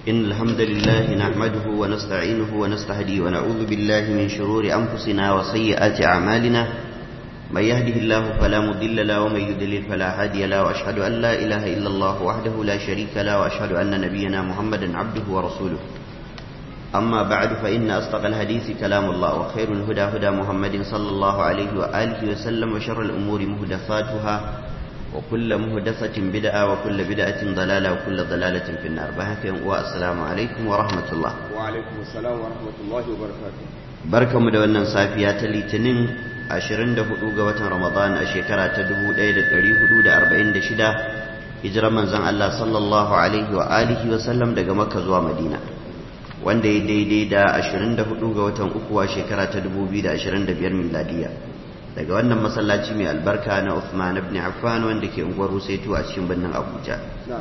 إن الحمد لله نحمده ونستعينه ونستهديه ونعوذ بالله من شرور أنفسنا وسيئات أعمالنا من يهده الله فلا مضل له ومن يضلل فلا هادي له وأشهد أن لا إله إلا الله وحده لا شريك له وأشهد أن نبينا محمدا عبده ورسوله أما بعد فإن أصدق الحديث كلام الله وخير الهدى هدى محمد صلى الله عليه وآله وسلم وشر الأمور مهدفاتها وكل مهدفة بدعة وكل بدعة ضلالة وكل ضلالة في النار بهك والسلام عليكم ورحمة الله وعليكم السلام ورحمة الله وبركاته بركة مدونة صافية لتنين ashirin da hudu ga watan Ramadan a shekara ta dubu ɗaya da ɗari hudu da arba'in da shida hijirar manzon Allah sallallahu alaihi wa alihi wa sallam daga Makka zuwa Madina wanda ya daidai da ashirin da hudu ga watan uku a shekara ta dubu biyu da ashirin da biyar miladiya daga wannan masallaci mai albarka na Uthman ibn Affan wanda ke unguwar Rusaitu a cikin birnin Abuja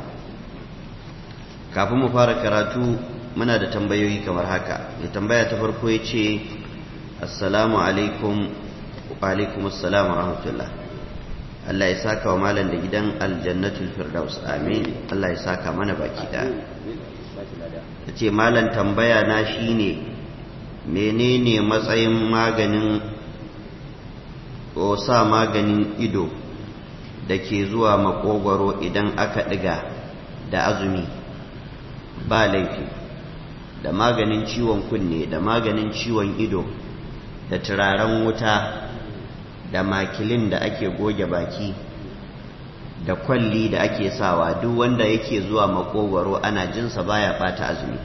kafin mu fara karatu muna da tambayoyi kamar haka mai tambaya ta farko ya ce assalamu alaikum alaikum assalam wa rahmatullah Allah ya saka wa malam da gidan aljannatul firdaus amin Allah ya saka mana baki da ce malam tambaya na shine menene matsayin maganin ko sa maganin ido da ke zuwa makogwaro idan aka ɗiga da azumi ba laifi da maganin ciwon kunne da maganin ciwon ido da turaren wuta da makilin da ake goge baki da kwalli da ake sawa duk wanda yake zuwa makogwaro ana jinsa baya bata azumi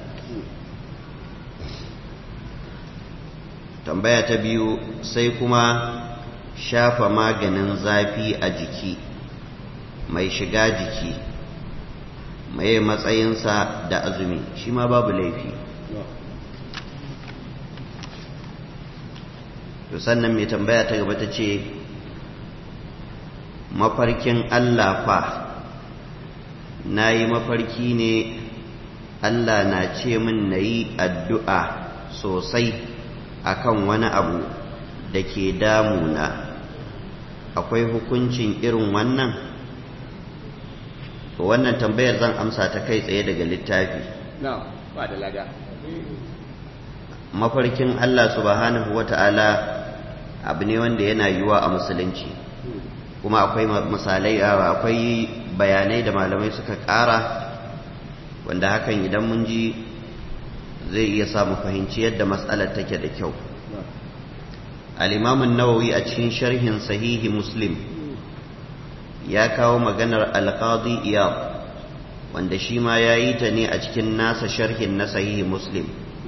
tambaya ta biyu sai kuma shafa maganin zafi a jiki mai shiga jiki mai matsayinsa da azumi shi ma babu laifi to sannan mai tambaya ta gaba ta ce mafarkin Allah fa na yi mafarki ne Allah na ce min na yi addu'a sosai akan wani abu da ke damuna akwai hukuncin irin wannan to wannan tambayar zan amsa ta kai tsaye daga littafi ba da lada mafarkin Allah subhanahu wata'ala abu ne wanda yana yiwuwa a musulunci kuma akwai misalai akwai bayanai da malamai suka ƙara wanda hakan idan mun ji zai iya samu fahimci yadda matsalar take da kyau al'imamun nawawi a cikin sharhin sahihi muslim ya kawo maganar alƙadi iyab wanda shi ma ya yi ta ne a cikin nasa sharhin na sahihi muslim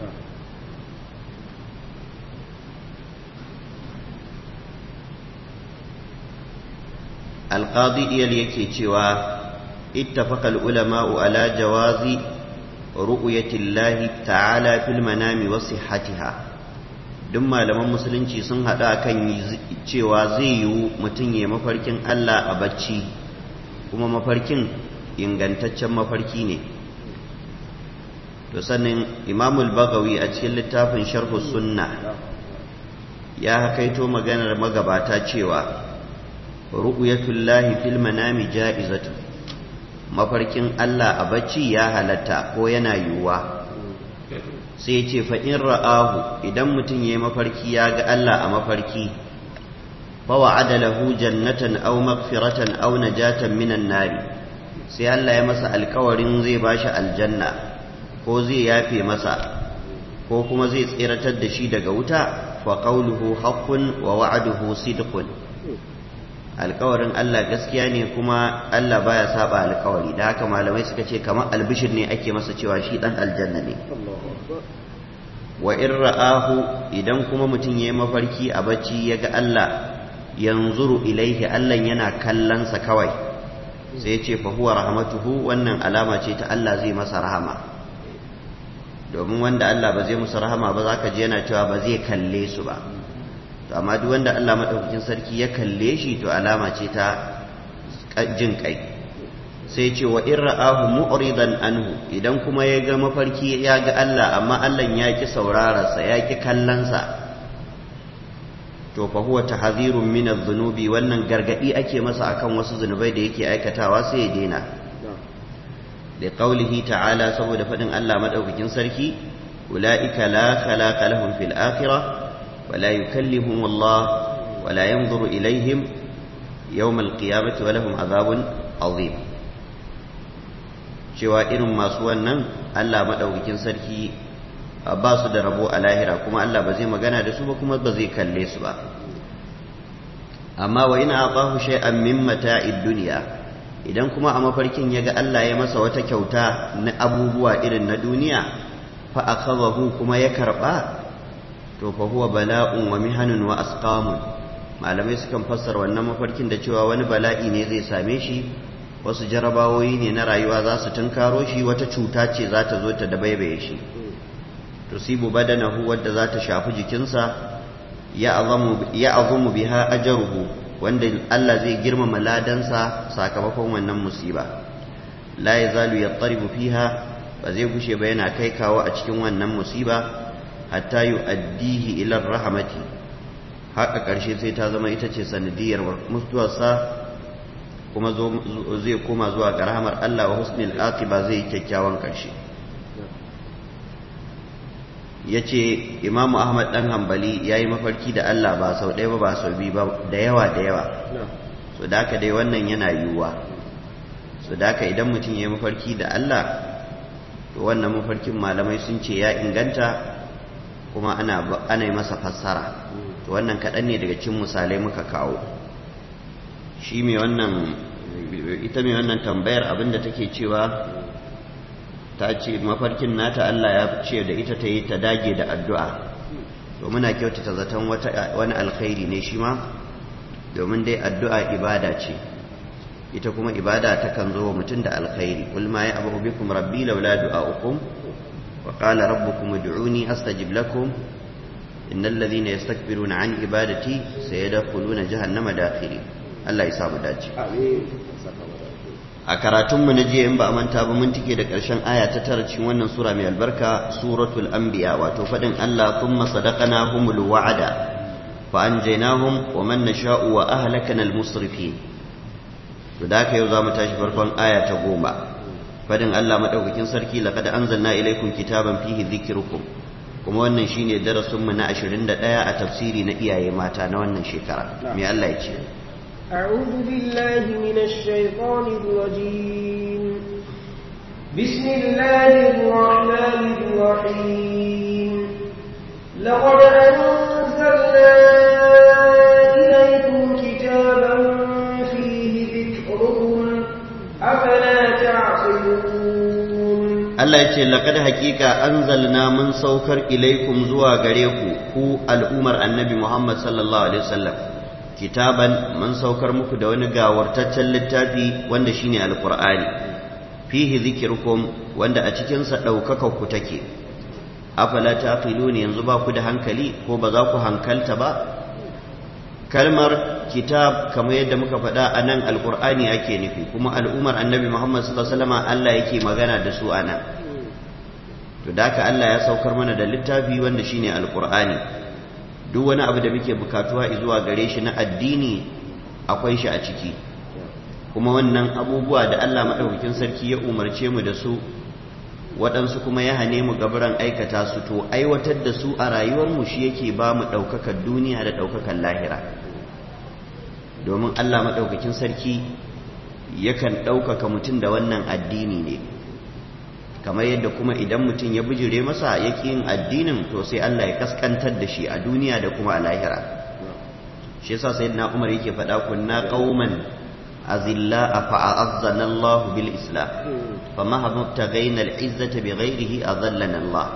alƙadi iyal yake cewa ittafaqa ulama'u ala jawazi ru'yatillahi ta'ala fil manami wa sihhatiha duk malaman musulunci sun haɗa kan cewa zai yiwu mutum ya mafarkin Allah a bacci kuma mafarkin ingantaccen mafarki ne to sannan imamul bagawi a cikin littafin sharhu sunna ya hakaito maganar magabata cewa ru'yatullahi fil manami ja'izatu mafarkin Allah a bacci ya halatta ko yana yiwuwa sai ce fa in ra'ahu idan mutum yayi mafarki ya ga Allah a mafarki fa wa'ada lahu jannatan aw maghfiratan aw najatan minan nari sai Allah ya masa alkawarin zai bashi aljanna ko zai yafe masa ko kuma zai tsiratar da shi daga wuta fa qawluhu haqqun wa wa'duhu sidqun alkawarin Allah gaskiya ne kuma Allah baya saba alkawari da haka malamai suka ce kamar albishir ne ake masa cewa shi dan aljanna ne wa in ra'ahu idan kuma mutum yayi mafarki a bacci ya ga Allah yanzuru ilaihi Allah yana kallonsa kawai sai ya ce fa huwa rahmatuhu wannan alama ce ta Allah zai masa rahama domin wanda Allah ba zai musu rahama ba za ka ji yana cewa ba zai kalle su ba to amma duk wanda Allah madaukakin sarki ya kalle shi to alama ce ta jin kai sai ce wa in ra'ahu mu'ridan anhu idan kuma ya ga mafarki ya ga Allah amma Allah ya ki saurararsa ya ki kallansa to fa huwa tahzirun min adh-dhunubi wannan gargadi ake masa akan wasu zunubai da yake aikatawa sai ya daina da qaulihi ta'ala saboda fadin Allah madaukakin sarki ulaika la khalaqa lahum fil akhirah wa la yukallimuhum Allah wa la yanzuru ilaihim yawm al-qiyamati wa lahum adhabun azim cewa irin masu wannan Allah madaukakin sarki ba su da rabo a lahira kuma Allah ba zai magana da su ba kuma ba zai kalle su ba amma wa ina aqahu shay'an min mata'id dunya idan kuma a mafarkin yaga Allah ya masa wata kyauta na abubuwa irin na duniya fa akhadahu kuma ya karba to fa huwa bala'un wa mihanun wa asqamun malamai sukan fassara wannan mafarkin da cewa wani bala'i ne zai same shi wasu jarabawoyi ne na rayuwa za su tunkaro shi wata cuta ce za ta zo ta dabaibaye shi tusibu badanahu wadda za ta shafi jikinsa ya azumu biha ajaruhu wanda Allah zai girmama ladansa sakamakon wannan musiba la yazalu yattaribu fiha ba zai gushe ba yana kai kawo a cikin wannan musiba hatta yu'addihi ila rahmati haka karshe sai ta zama ita ce sanadiyar mutuwarsa kuma zai koma zuwa ga rahmar Allah wa husnul aqiba zai kyakkyawan karshe ya ce imamu ahmad dan hambali ya yi mafarki da allah ba sau ɗaya ba ba sau biyu ba da yawa da yawa so da haka dai wannan yana yiwuwa so da haka idan mutum ya yi mafarki da allah to wannan mafarkin malamai sun ce ya inganta kuma ana yi masa fassara to wannan kaɗan ne daga cin misalai muka kawo shi mai wannan ita mai wannan tambayar abinda take cewa ta ce mafarkin nata Allah ya ce da ita ta yi ta dage da addu'a to muna kyautata zaton wani alkhairi ne shi ma domin dai addu'a ibada ce ita kuma ibada ta kan zo wa mutum da alkhairi kul ma ya abu bikum rabbi laula du'a'ukum wa qala rabbukum ud'uni astajib lakum innal ladhina yastakbiruna an ibadati sayadkhuluna jahannama dakhiri Allah ya samu dace amin a karatunmu na jiya in ba a manta ba mun tike da ƙarshen aya ta tara cikin wannan sura mai albarka suratul anbiya wato faɗin Allah thumma sadaqnahumul wa'ada fa anjaynahum wa man nasha'u wa ahlakana al musrifin to da haka yau zamu tashi farkon aya ta goma faɗin Allah madaukakin sarki laqad anzalna ilaykum kitaban fihi dhikrukum kuma wannan shine darasin mu na 21 a tafsiri na iyaye mata na wannan shekara me Allah ya ce أعوذ بالله من الشيطان الرجيم بسم الله الرحمن الرحيم لقد أنزلنا إليكم كتابا فيه ذكركم أفلا تعقلون Allah ya ce laqad haqiqa anzalna mun saukar ilaikum zuwa gare ku ku al'umar annabi Muhammad sallallahu alaihi wasallam kitaban mun saukar muku da wani gawartaccen littafi wanda shine alqur'ani fihi zikrukum wanda a cikin sa daukaka ku take afala taqilun yanzu ba ku da hankali ko ba za ku hankalta ba kalmar kitab kamar yadda muka faɗa a nan alqur'ani ake nufi kuma al'umar annabi Muhammad sallallahu alaihi wasallam Allah yake magana da su anan to da haka Allah ya saukar mana da littafi wanda shine alqur'ani duk wani abu da muke bukatuwa zuwa gare shi na addini akwai shi a ciki kuma wannan abubuwa da Allah maɗaukakin sarki ya umarce mu da su waɗansu kuma ya hane mu gaburan aikata su to aiwatar da su a rayuwarmu shi yake ba mu ɗaukakar duniya da ɗaukakar lahira domin Allah maɗaukakin sarki yakan ɗaukaka mutum da wannan addini ne kamar yadda kuma idan mutum ya bijire masa ya yin addinin to sai Allah ya kaskantar da shi a duniya da kuma a lahira shi yasa sayyidina Umar yake faɗa kunna qauman azilla fa a'azzana Allah bil islam fama habtagaina al izzata bighairihi azallana Allah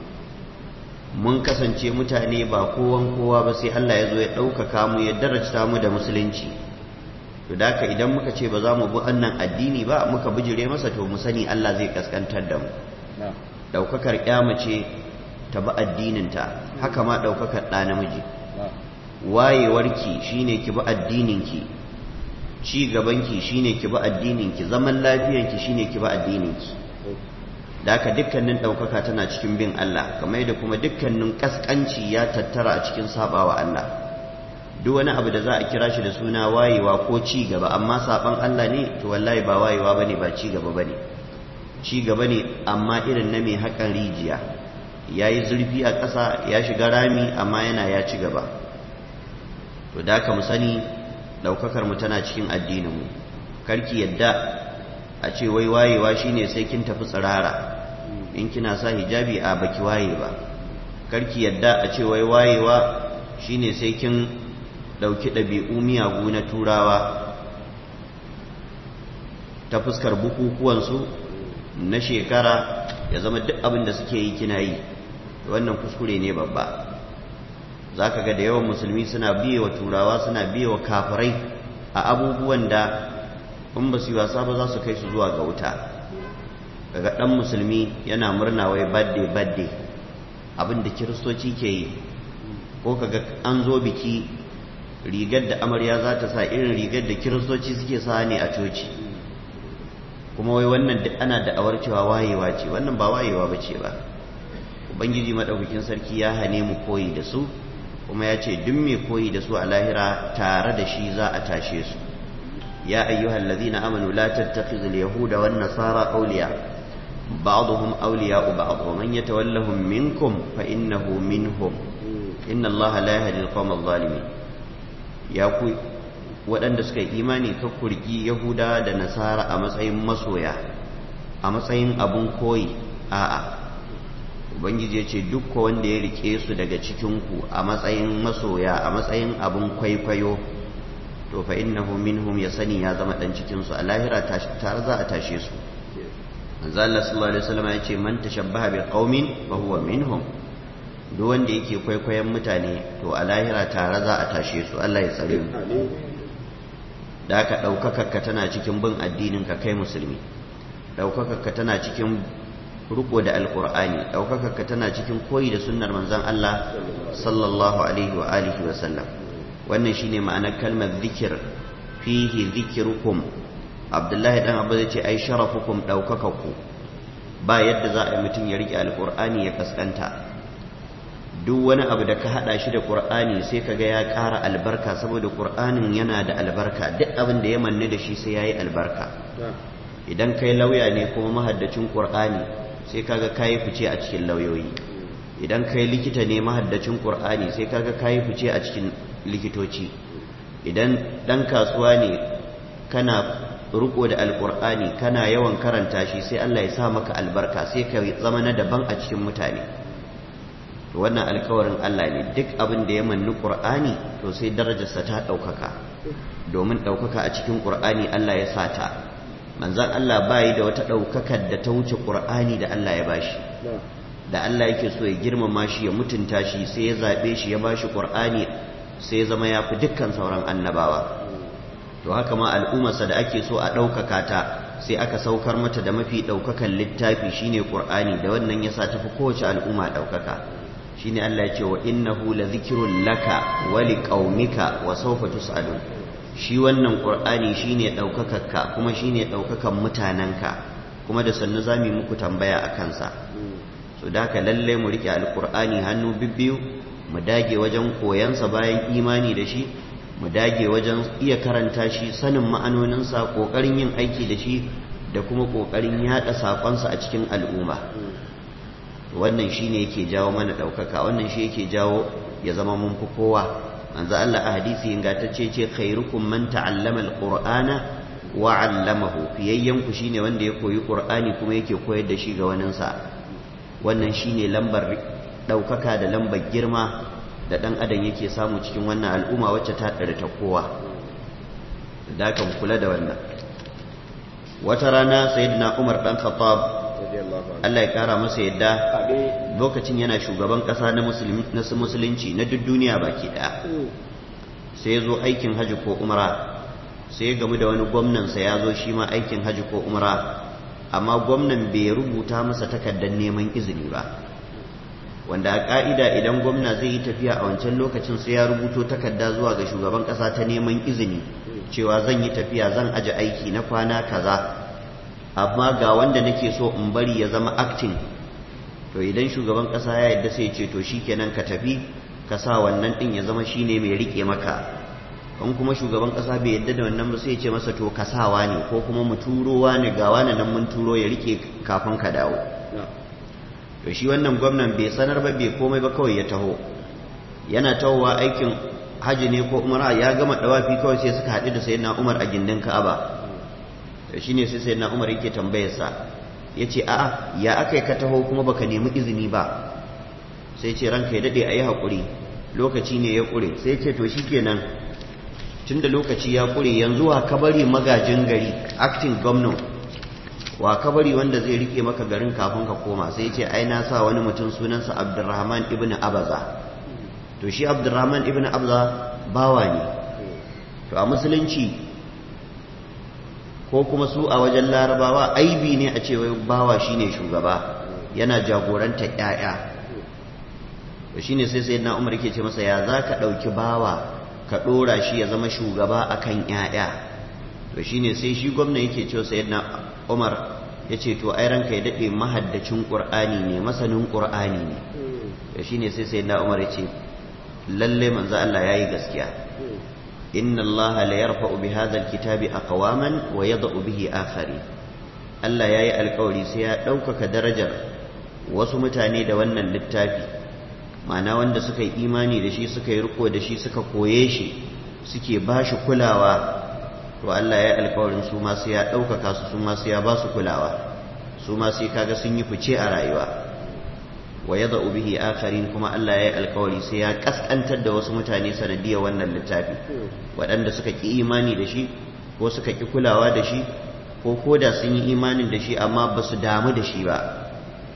mun kasance mutane ba kowan kowa ba sai Allah ya zo ya ɗaukaka mu ya darajta mu da musulunci to da haka idan muka ce ba za mu bi wannan addini ba muka bijire masa to mu sani Allah zai kaskantar da mu daukakar mace ta bi addininta haka ma daukakar ɗa namiji wayewarki shine ki bi addininki ci gabanki shine ki bi addininki zaman lafiyanki shine ki bi addininki da haka dukkanin daukaka tana cikin bin Allah kamar yadda kuma dukkanin kaskanci ya tattara a cikin sabawa Allah duk wani abu da za a kira shi da suna wayewa ko ci gaba amma saban Allah ne to wallahi ba wayewa bane ba ci gaba bane ci gaba ne amma irin na mai haƙan rijiya ya yi zurfi a ƙasa ya shiga rami amma yana ya ci gaba to da ka mu sani ɗaukakar mu tana cikin addininmu karki yadda a ce wai wayewa shine sai kin tafi tsirara in kina sa hijabi a baki waye ba karki yadda a ce wai wayewa shine sai kin ɗauki ɗabi'u miyagu na turawa ta fuskar bukukuwansu na shekara ya zama duk abin da suke yi kina yi wannan kuskure ne babba za ka ga da yawan musulmi suna biye wa turawa suna biye wa kafirai a abubuwan da in ba su yi wasa ba za su kai su zuwa ga wuta daga ɗan musulmi yana murna wai badde badde abin da kiristoci ke yi ko kaga an zo biki rigar da amarya za ta sa irin rigar da kiristoci suke sa ne a coci kuma wai wannan duk ana da'awar cewa wayewa ce wannan ba wayewa ba ce ba ubangiji maɗaukakin sarki ya hane mu koyi da su kuma ya ce duk mai koyi da su a lahira tare da shi za a tashe su ya ayyuhal ladhina amanu la tattakhidhu al-yahuda wan nasara awliya ba'dhum awliya'u ba'd wa man yatawallahum minkum fa innahu minhum inna allaha la yahdi al-qawma adh-dhalimin ya ku waɗanda suka yi imani ka kurki yahuda da nasara a matsayin masoya a matsayin abun koyi a'a ubangiji ya ce duk wanda ya rike su daga cikinku a matsayin masoya a matsayin abun kwaikwayo to fa innahu minhum ya sani ya zama dan cikin su a lahira tare za a tashe su manzo Allah sallallahu alaihi wasallam ya ce man tashabbaha bi qaumin fa huwa minhum duk wanda yake kwaikwayon mutane to a lahira tare za a tashe su Allah ya tsare mu da aka ɗaukakarka tana cikin bin addinin ka kai musulmi ɗaukakarka tana cikin riko da alkur'ani ɗaukakarka tana cikin koyi da sunnar manzon Allah sallallahu alaihi wa alihi wa sallam wannan shine ma'anar kalmar zikir fihi zikrukum abdullahi dan abu zai ce ai sharafukum ɗaukakarku ba yadda za a yi mutum ya riƙe alkur'ani ya kaskanta duk wani abu da ka hada shi da qur'ani sai kaga ya ƙara albarka saboda qur'anin yana da albarka duk abin da ya manne da shi sai yayi albarka idan kai lauya ne kuma mahaddacin qur'ani sai kaga kai fice a cikin lauyoyi idan kai likita ne mahaddacin qur'ani sai kaga kai fice a cikin likitoci idan dan kasuwa ne kana riko da alqur'ani kana yawan karanta shi sai Allah ya sa maka albarka sai ka zama na daban a cikin mutane wannan alkawarin Allah ne duk abin da ya manni Qur'ani to sai darajarsa ta ɗaukaka domin ɗaukaka a cikin Qur'ani Allah ya sata manzon Allah bayi da wata ɗaukakar da ta wuce Qur'ani da Allah ya bashi da Allah yake so ya girmama shi ya mutunta shi sai ya zaɓe shi ya bashi Qur'ani sai ya zama ya fi dukkan sauran annabawa to haka ma al'ummarsa da ake so a ɗaukaka ta sai aka saukar mata da mafi ɗaukakan littafi shine Qur'ani da wannan yasa tafi kowace al'umma ɗaukaka shine Allah ya ce wa innahu la zikrun laka wa liqaumika wa sawfa tusalun shi wannan qur'ani shine daukakakka kuma shine daukakan mutananka kuma da sannu zamu muku tambaya akan sa so da haka lalle mu rike alqur'ani hannu bibbiyu mu dage wajen koyan sa bayan imani da shi mu dage wajen iya karanta shi sanin ma'anonin sa kokarin yin aiki da shi da kuma kokarin yada sakon sa a cikin al'umma wannan shi ne yake jawo mana ɗaukaka wannan shi yake jawo ya zama mun fi kowa manzo Allah a hadisi ingantacce ce khairukum man ta'allama alqur'ana wa 'allamahu fiyayyan ku shine wanda ya koyi qur'ani kuma yake koyar da shi ga wanin sa wannan shine lambar ɗaukaka da lambar girma da dan adam yake samu cikin wannan al'umma wacce ta ɗari ta kowa da kan kula da wannan wata rana sayyidina Umar dan Khattab Allah ya kara masa yadda lokacin yana shugaban kasa na musulunci na duk duniya baki daya sai ya zo aikin haji ko umra sai ya gamu da wani gwamnansa ya zo shi ma aikin haji ko umra amma gwamnan bai rubuta masa takardar neman izini ba wanda a ka'ida idan gwamna zai yi tafiya a wancan lokacin sai ya rubuto takarda zuwa ga shugaban kasa ta neman izini cewa zan yi tafiya zan aje aiki na kwana kaza amma ga wanda nake so in bari ya zama acting to idan shugaban kasa ya yadda sai ce to shikenan ka tafi ka sa wannan din ya zama shine mai rike maka in kuma shugaban ƙasa bai yadda da wannan ba sai ya ce masa to kasawa ne ko kuma mu turo ne ga wani nan mun turo ya rike kafin ka dawo to shi wannan gwamnan bai sanar ba bai komai ba kawai ya taho yana tahowa aikin haji ne ko umara ya gama dawafi kawai sai suka haɗu da sayyidina umar a gindin ka'aba to shine sai sayyidina umar yake tambayarsa ya ce a'a ya aka ka taho kuma baka nemi izini ba sai ce ranka ya daɗe a yi haƙuri lokaci ne ya ƙure sai ce to shikenan tun da lokaci ya ƙure yanzu wa kabari magajin gari acting governor wa kabari wanda zai rike maka garin kafin ka koma sai ce ai na sa wani mutum sunansa abdurrahman ibn abaza to shi abdurrahman ibn abaza bawa ne to a musulunci ko kuma su a wajen larabawa aibi ne a ce bawa shine shugaba yana jagoranta ƴaƴa to shine sai sayyidina Umar yake ce masa ya zaka dauki bawa ka dora shi ya zama shugaba akan ƴaƴa to shine sai shi gwamna yake ce sayyidina Umar yace to ai ranka ya dade mahaddacin Qur'ani ne masanin Qur'ani ne to shine sai sayyidina Umar yace lalle manzo Allah yayi gaskiya إن الله ليرفع بهذا الكتاب أقواما ويضع به آخرين Allah ya yi alkawari sai ya ɗaukaka darajar wasu mutane da wannan littafi ma'ana wanda suka yi imani da shi suka yi riko da shi suka koye shi suke ba shi kulawa to Allah ya yi alkawarin su ma sai ya ɗaukaka su su ma sai ya ba su kulawa su ma sai kaga sun yi fice a rayuwa wa yadda bihi akharin kuma Allah ya yi alkawari sai ya kaskantar da wasu mutane sanadiyar wannan littafi waɗanda suka ƙi imani da shi ko suka ƙi kulawa da shi ko koda sun yi imanin da shi amma ba su damu da shi ba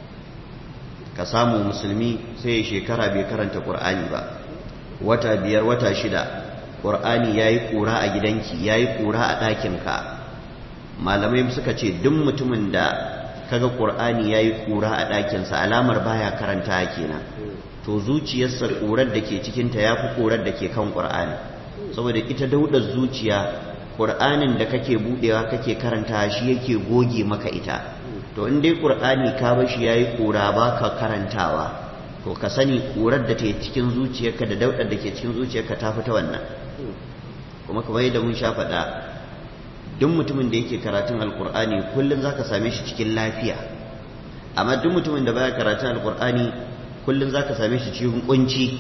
ka samu musulmi sai ya shekara bai karanta ƙur'ani ba wata biyar wata shida ƙur'ani ya yi ƙura a gidanki ya yi ƙura a ɗakinka malamai suka ce duk mutumin da kaga ƙur'ani ya yi ƙura a ɗakinsa alamar baya karanta kenan to zuciyarsa ƙurar da ke cikinta ya fi ƙurar da ke kan ƙur'ani saboda ita daudar zuciya ƙur'anin da kake buɗewa kake karanta shi yake goge maka ita to in dai ƙur'ani ka bar shi yayi ƙura ba ka karantawa to ka sani ƙurar da ke cikin zuciyarka da daudar da ke cikin zuciyarka ta fita wannan kuma kamar yadda mun sha faɗa duk mutumin da yake karatun alƙur'ani kullum zaka same shi cikin lafiya amma duk mutumin da baya karatun alƙur'ani kullum zaka same shi cikin kunci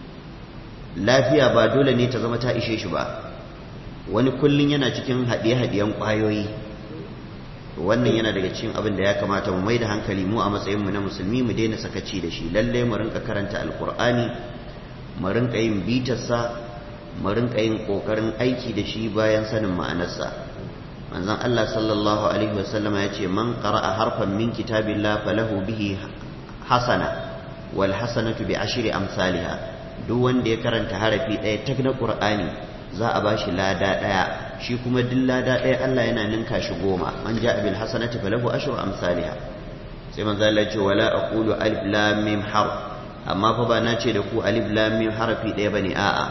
lafiya ba dole ne ta zama ta ishe shi ba wani kullum yana cikin haɗiye-haɗiyen ƙwayoyi wannan yana daga cikin abin da ya kamata mu mai da hankali mu a matsayinmu na musulmi mu daina sakaci da shi lalle mu rinka karanta alƙur'ani mu rinka yin bitarsa mu rinka yin ƙoƙarin aiki da shi bayan sanin ma'anarsa manzon Allah sallallahu alaihi wasallama ya ce man qara'a harfan min kitabillah falahu bihi hasana wal hasanatu bi ashri amsalha duk wanda ya karanta harafi ɗaya tak na ƙur'ani za a bashi lada ɗaya shi kuma duk lada ɗaya Allah yana ninka shi goma man ja'a bil hasanati falahu ashru amsalha sai manzo Allah ce wala aqulu alif lam mim harf amma fa ba na ce da ku alif lam mim harafi ɗaya bane a'a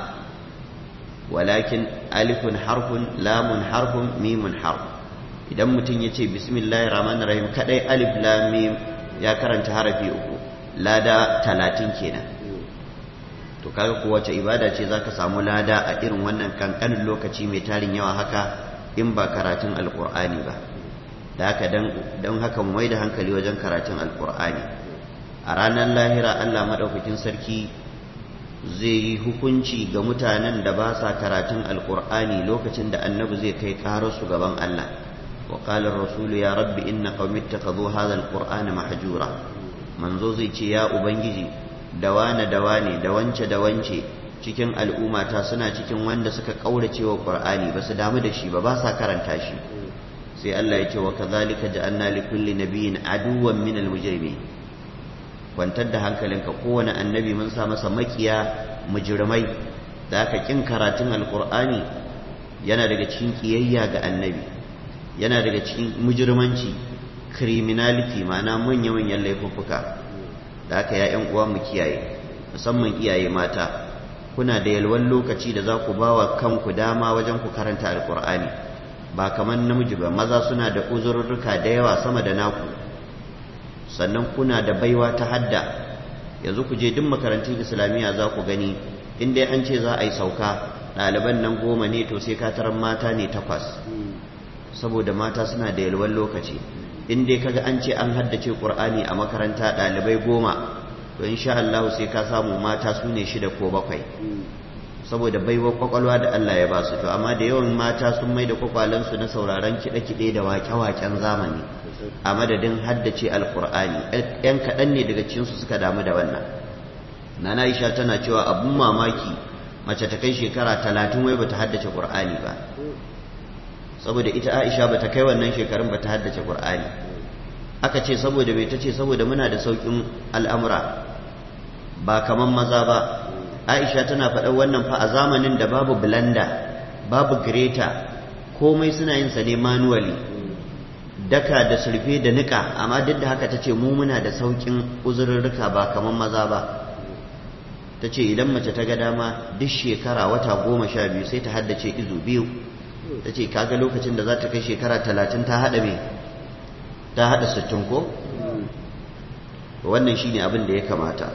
walakin alifun harfun lamun harfun mimun harf idan mutum ya ce bismillahir rahmanir rahim kadai alif lam mim ya karanta harafi uku lada talatin kenan to kaga ko wace ibada ce zaka samu lada a irin wannan kankanin lokaci mai tarin yawa haka in ba karatun alkur'ani ba da haka don haka mu mai da hankali wajen karatun alkur'ani a ranar lahira allah maɗaukakin sarki zai yi hukunci ga mutanen da ba sa karatun alkur'ani lokacin da annabi zai kai ƙararsu gaban allah wa qala rasulu ya rabbi inna qaumi ittakhadhu hadha alqur'ana mahjura manzo zai ce ya ubangiji da wane da wane da wance da wance cikin al'ummata suna cikin wanda suka kaurace wa qur'ani ba su damu da shi ba ba sa karanta shi sai Allah ya ce wa kadhalika ja'alna li kulli nabiyyin aduwwan min al-mujrimin kwantar da hankalinka kowane annabi mun sa masa makiya mujrimai da aka kin karatun alqur'ani yana daga cikin kiyayya ga annabi yana daga cikin mujrimanci criminality ma'ana manya-manyan laifuffuka da haka ya ‘yan uwa mu kiyaye musamman iyaye mata kuna da yalwan lokaci da za ku ba wa kanku dama wajen ku karanta alkur'ani ba kamar namiji ba maza suna da uzurruka da yawa sama da naku sannan kuna da baiwa ta hadda yanzu ku je duk makarantun islamiyya za ku gani in dai an ce za a yi sauka ɗaliban nan goma ne to sai ka tarar mata ne takwas saboda mata suna da yalwan lokaci in dai kaga an ce an haddace qur'ani a makaranta ɗalibai goma to insha Allah sai ka samu mata su ne shida ko bakwai saboda baiwa kwakwalwa da Allah ya ba su to amma da yawan mata sun mai da kwakwalansu na sauraron kiɗe-kiɗe da wake-waken zamani a madadin haddace alkur'ani yan kaɗan ne daga cikinsu suka damu da wannan nana Aisha tana cewa abun mamaki mace ta kai shekara talatin wai bata haddace qur'ani ba saboda ita Aisha bata kai wannan shekarun bata haddace qur'ani aka ce saboda bai tace saboda muna da saukin al'amura ba kaman maza ba Aisha tana faɗar wannan fa a zamanin da babu blender babu grater komai suna yin sa ne manually daka da surfe da nika amma duk da haka tace mu muna da saukin uzurrurruka ba kaman maza ba tace idan mace ta ga dama duk shekara wata goma sha biyu sai ta haddace izu biyu tace kaga lokacin da za ta kai shekara talatin ta haɗa me ta haɗa sittin ko wannan shine abin da ya kamata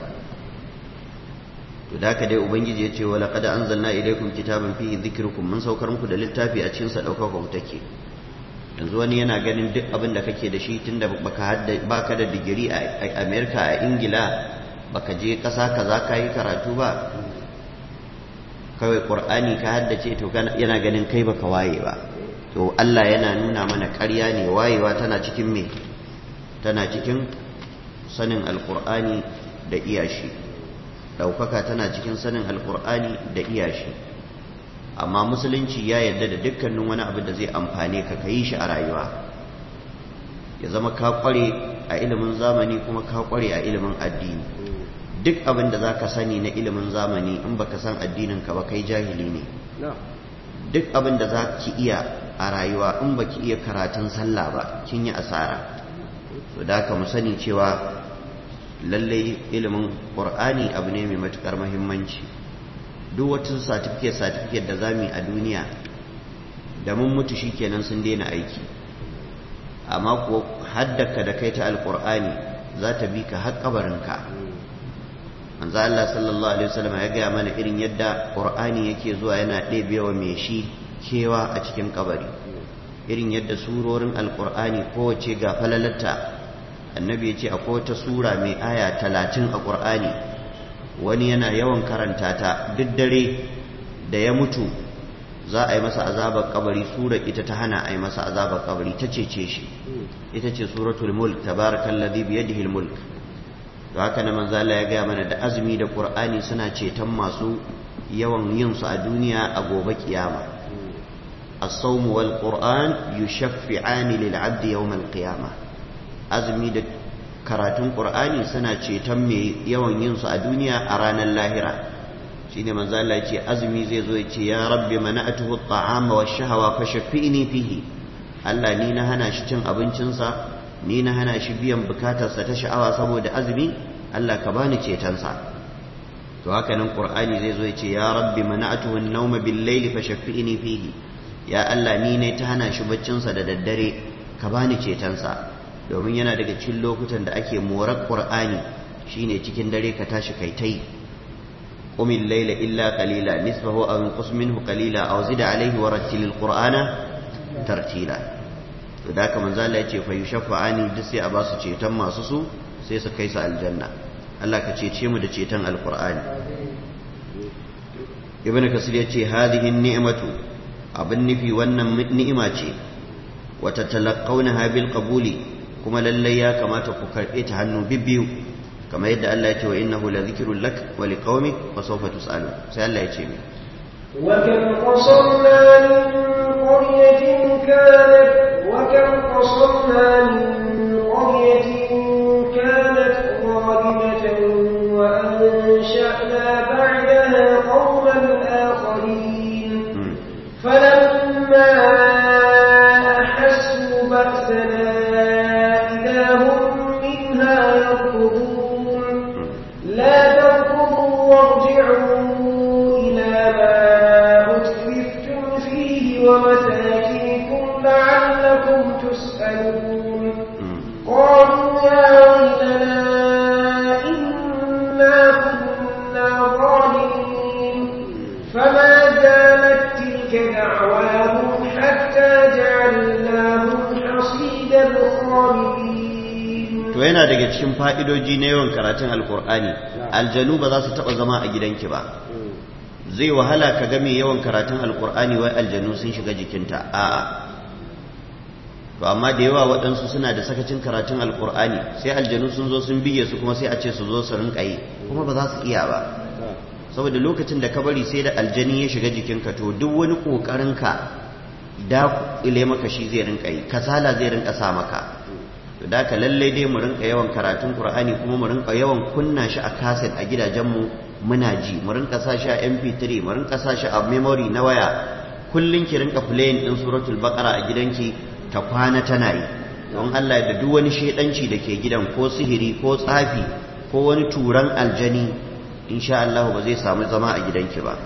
to da haka dai ubangiji ya ce wa laqad anzalna ilaykum kitaban fihi dhikrukum mun saukar muku da littafi a cikin sa daukar ku take yanzu wani yana ganin duk abin da kake da shi tunda baka hadda baka da digiri a America a Ingila baka je kasa kaza kai karatu ba kawai Qur'ani ka haddace to yana ganin kai baka waye ba to Allah yana nuna mana ƙarya ne wayewa tana cikin me tana cikin sanin alqur'ani da iyashi ɗaukaka tana cikin sanin alkur'ani da iyashi amma musulunci ya yarda da dukkanin wani abu da zai amfane ka ka yi shi a rayuwa ya zama ka kware a ilimin zamani kuma ka kware a ilimin addini duk abin da za ka sani na ilimin zamani in baka san addinin ka ba kai jahili ne duk abin da za ki iya a rayuwa in baki iya karatun sallah ba kin yi asara to da ka mu sani cewa lallai ilimin ƙur'ani abu ne mai matuƙar mahimmanci duk wata satifiket satifiket da za mu yi a duniya da mun mutu shi kenan sun daina aiki amma kuwa haddaka da kai ta alƙur'ani za ta bi ka har ƙabarinka manzo Allah sallallahu alaihi wasallam ya gaya mana irin yadda ƙur'ani yake zuwa yana ɗebewa mai shi kewa a cikin ƙabari irin yadda surorin alƙur'ani kowace ga falalatta annabi ya ce akwai wata sura mai aya talatin a ƙur'ani wani yana yawan karanta ta duk dare da ya mutu za a yi masa azabar kabari sura ita ta hana a yi masa azabar kabari ta cece shi ita ce suratul mulk tabarakallazi biyadihi mulk to haka na manzo Allah ya gaya mana da azumi da qur'ani suna ceton masu yawan yin su a duniya a gobe kiyama as-sawm wal qur'an yushaffi'ani lil 'abdi yawm al-qiyamah azumi da karatun ƙur'ani suna ceton mai yawan yin su a duniya a ranar lahira shine manzo Allah ce azumi zai zo ya ce ya rabbi mana'atuhu at-ta'ama wash-shahawa fashaffi'ni fihi Allah ni na hana shi cin abincinsa ni na hana shi biyan bukatarsa ta sha'awa saboda azumi Allah ka bani cetonsa to haka nan qur'ani zai zo ya ce ya rabbi mana'atuhu an-nawma bil-layli fashaffi'ni fihi ya Allah ni ne ta hana shi baccinsa da daddare ka bani cetonsa domin yana daga cikin lokutan da ake morar qur'ani shine cikin dare ka tashi kai tai qumil layla illa qalila nisfahu aw inqus minhu qalila aw zid alayhi wa rattilil qur'ana tartila to da haka manzo Allah yace fa yushafa'ani duk sai a basu ceton masu su sai su kai su aljanna Allah ka cece mu da ceton alqur'ani ibn kasir yace hadhihi ni'matu abin nufi wannan ni'ima ce wa tatalaqawnaha bil qabuli kuma lallai ya kamata ku karɓe ta hannu bibbiyu kamar yadda Allah ya ce wa innahu la dhikrun lak wa liqaumik wa sawfa tusalu sai Allah ya ce mi wa kam qasamna min qaryatin kanat wa kam qasamna min qaryatin kanat zalimatan wa ansha'na ba'daha qauman akharin falamma ahassu ba'sana لا تركضوا وارجعوا إلى ما أترفتم فيه ومساكنكم لعلكم تسألون to yana daga cikin fa'idoji na yawan karatun alkur'ani aljanu ba za su taɓa zama a gidanki ba zai wahala ka ga mai yawan karatun alkur'ani wai aljanu sun shiga jikinta a'a to amma da yawa waɗansu suna da sakacin karatun alkur'ani sai aljanu sun zo sun bige su kuma sai a ce su zo su rinka yi kuma ba za su iya ba saboda lokacin da ka bari sai da aljani ya shiga jikinka to duk wani ƙoƙarinka da ile maka shi zai rinka yi kasala zai rinka sa maka to da ka lallai dai mu rinka yawan karatun qur'ani kuma mu rinka yawan kunna shi a kaset a gidajenmu muna ji mu rinka sa shi a mp3 mu rinka sa shi a memory na waya kullun ki rinka playing din suratul baqara a gidanki ta kwana tana yi don Allah da duk wani shedanci da ke gidan ko sihiri ko tsafi ko wani turan aljani insha Allah ba zai samu zama a gidanki ba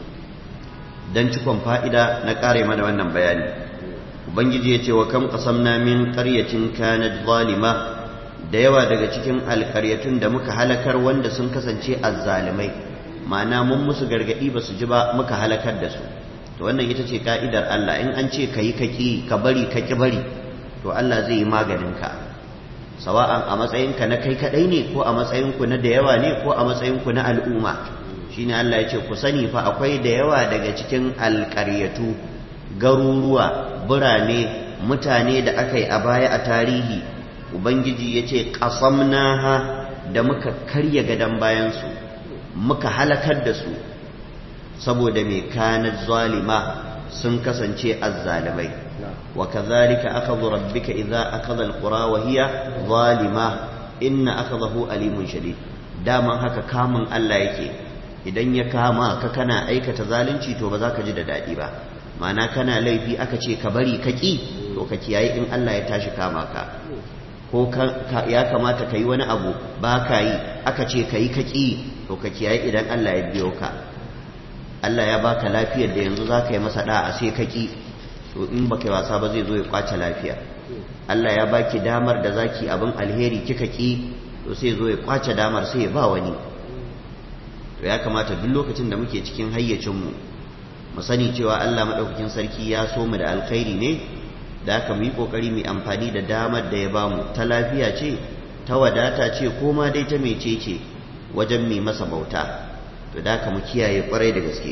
dan cikon fa'ida na kare mana wannan bayani ubangiji ya ce wa kam qasamna min qaryatin kanat zalima da yawa daga cikin alƙaryatun da muka halakar wanda sun kasance azzalimai ma'ana mun musu gargadi ba su ji ba muka halakar da su to wannan ita ce ka'idar Allah in an ce kayi kaki ka bari ka ki bari to Allah zai yi maganin ka sawa'an a matsayinka na kai kadai ne ko a matsayinku na da yawa ne ko a matsayinku na al'umma shine Allah ya ce ku sani fa akwai da yawa daga cikin alƙaryatu garuruwa birane mutane da aka yi a baya a tarihi ubangiji ya ce ƙasamnaha da muka karya gadon bayansu muka halakar da su saboda mai kanar zalima sun kasance azzalimai wa kazalika akhadhu rabbika idza akhadha alqura wa hiya zalima inna akhadahu alimun shadid daman haka kamun Allah yake idan ya kama ka kana aikata zalunci to ba za ka ji da daɗi ba ma'ana kana laifi aka ce ka bari ka ƙi to ka kiyaye in Allah ya tashi kama ka ko ya kamata ka yi wani abu ba ka yi aka ce ka yi ka ƙi to ka kiyaye idan Allah ya biyo ka Allah ya baka lafiyar da yanzu za ka yi masa da'a sai ka ƙi to in ba kai wasa ba zai zo ya kwace lafiya Allah ya baki damar da zaki abin alheri kika ƙi to sai zo ya kwace damar sai ya ba wani to ya kamata duk lokacin da muke cikin hayyacinmu mu sani cewa Allah maɗaukakin sarki ya so mu da alkhairi ne da aka mu yi ƙoƙari mu amfani da damar da ya bamu ta lafiya ce ta wadata ce ko ma dai ta mece ce wajen mai masa bauta to da aka mu kiyaye ƙwarai da gaske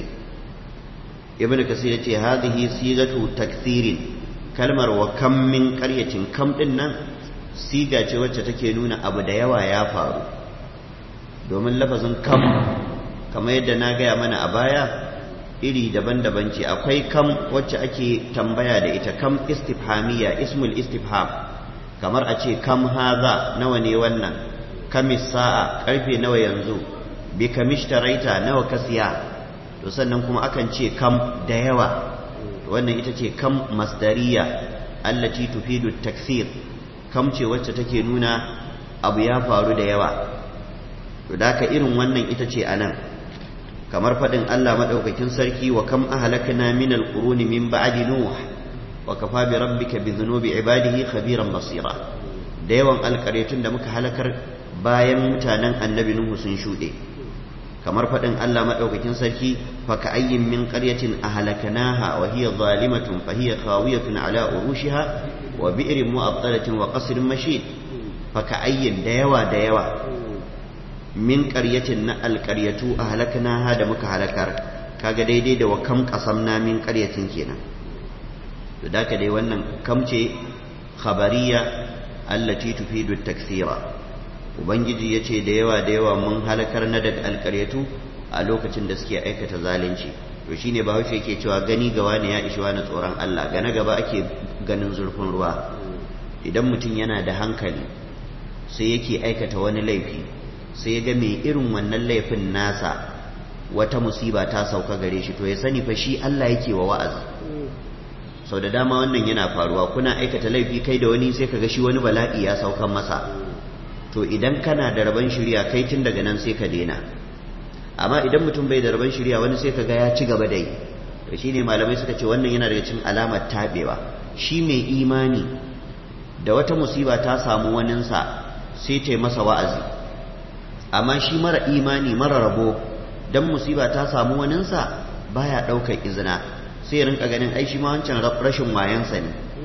ibn kasir ya ce hadhihi sigatu takthirin kalmar wa kam min qaryatin kam din nan siga ce wacce take nuna abu da yawa ya faru domin lafazin kam kamar yadda na gaya mana a baya iri daban-daban ce akwai kam wacce ake tambaya da ita kam istifhamiyya ismul istifham kamar a ce kam haza nawa ne wannan kamis sa'a karfe nawa yanzu bi kamishtaraita nawa ka siya to sannan kuma akan ce kam da yawa wannan ita ce kam masdariya allati tufidu takthir kam ce wacce take nuna abu ya faru da yawa to da irin wannan ita ce anan kamar faɗin Allah maɗaukakin sarki wa kam ahlakna min alquruni min ba'di nuh wa kafa bi rabbika bi dhunubi ibadihi khabiran basira da yawan alƙaryatun da muka halakar bayan mutanen annabi nuhu sun shuɗe kamar faɗin Allah maɗaukakin sarki fa ka ayyin min qaryatin ahlaknaha wa hiya zalimatun fa hiya khawiyatun ala urushiha wa bi'rin mu'attalatin wa qasrin mashid fa ka ayyin da yawa da yawa min ƙaryacin na alƙaryatu a halakna da muka halakar kaga daidai da wa kam ƙasamna min ƙaryacin kenan to da ka dai wannan kam ce khabariya allati tufidu takthira ubangiji yace da yawa da yawa mun halakar na daga alƙaryatu a lokacin da suke aikata zalunci to shine ba haushe yake cewa gani ga wani ya ishi wani tsoron Allah gane gaba ake ganin zurfin ruwa idan mutum yana da hankali sai yake aikata wani laifi sai ya ga mai irin wannan laifin nasa wata musiba ta sauka gare shi to ya sani fa shi Allah yake wa wa'azi sau da dama wannan yana faruwa kuna aikata laifi kai da wani sai kaga shi wani bala'i ya saukan masa to idan kana da rabon shirya kai tun daga nan sai ka daina amma idan mutum bai da rabon shirya wani sai kaga ya ci gaba da yi to shine malamai suka ce wannan yana daga cikin alamar tabewa shi mai imani da wata musiba ta samu waninsa sai ta yi masa wa'azi amma shi mara imani mara rabo dan musiba ta samu waninsa baya ɗaukar izina sai ya rinka ganin ai shi ma wancan rashin wayansa ne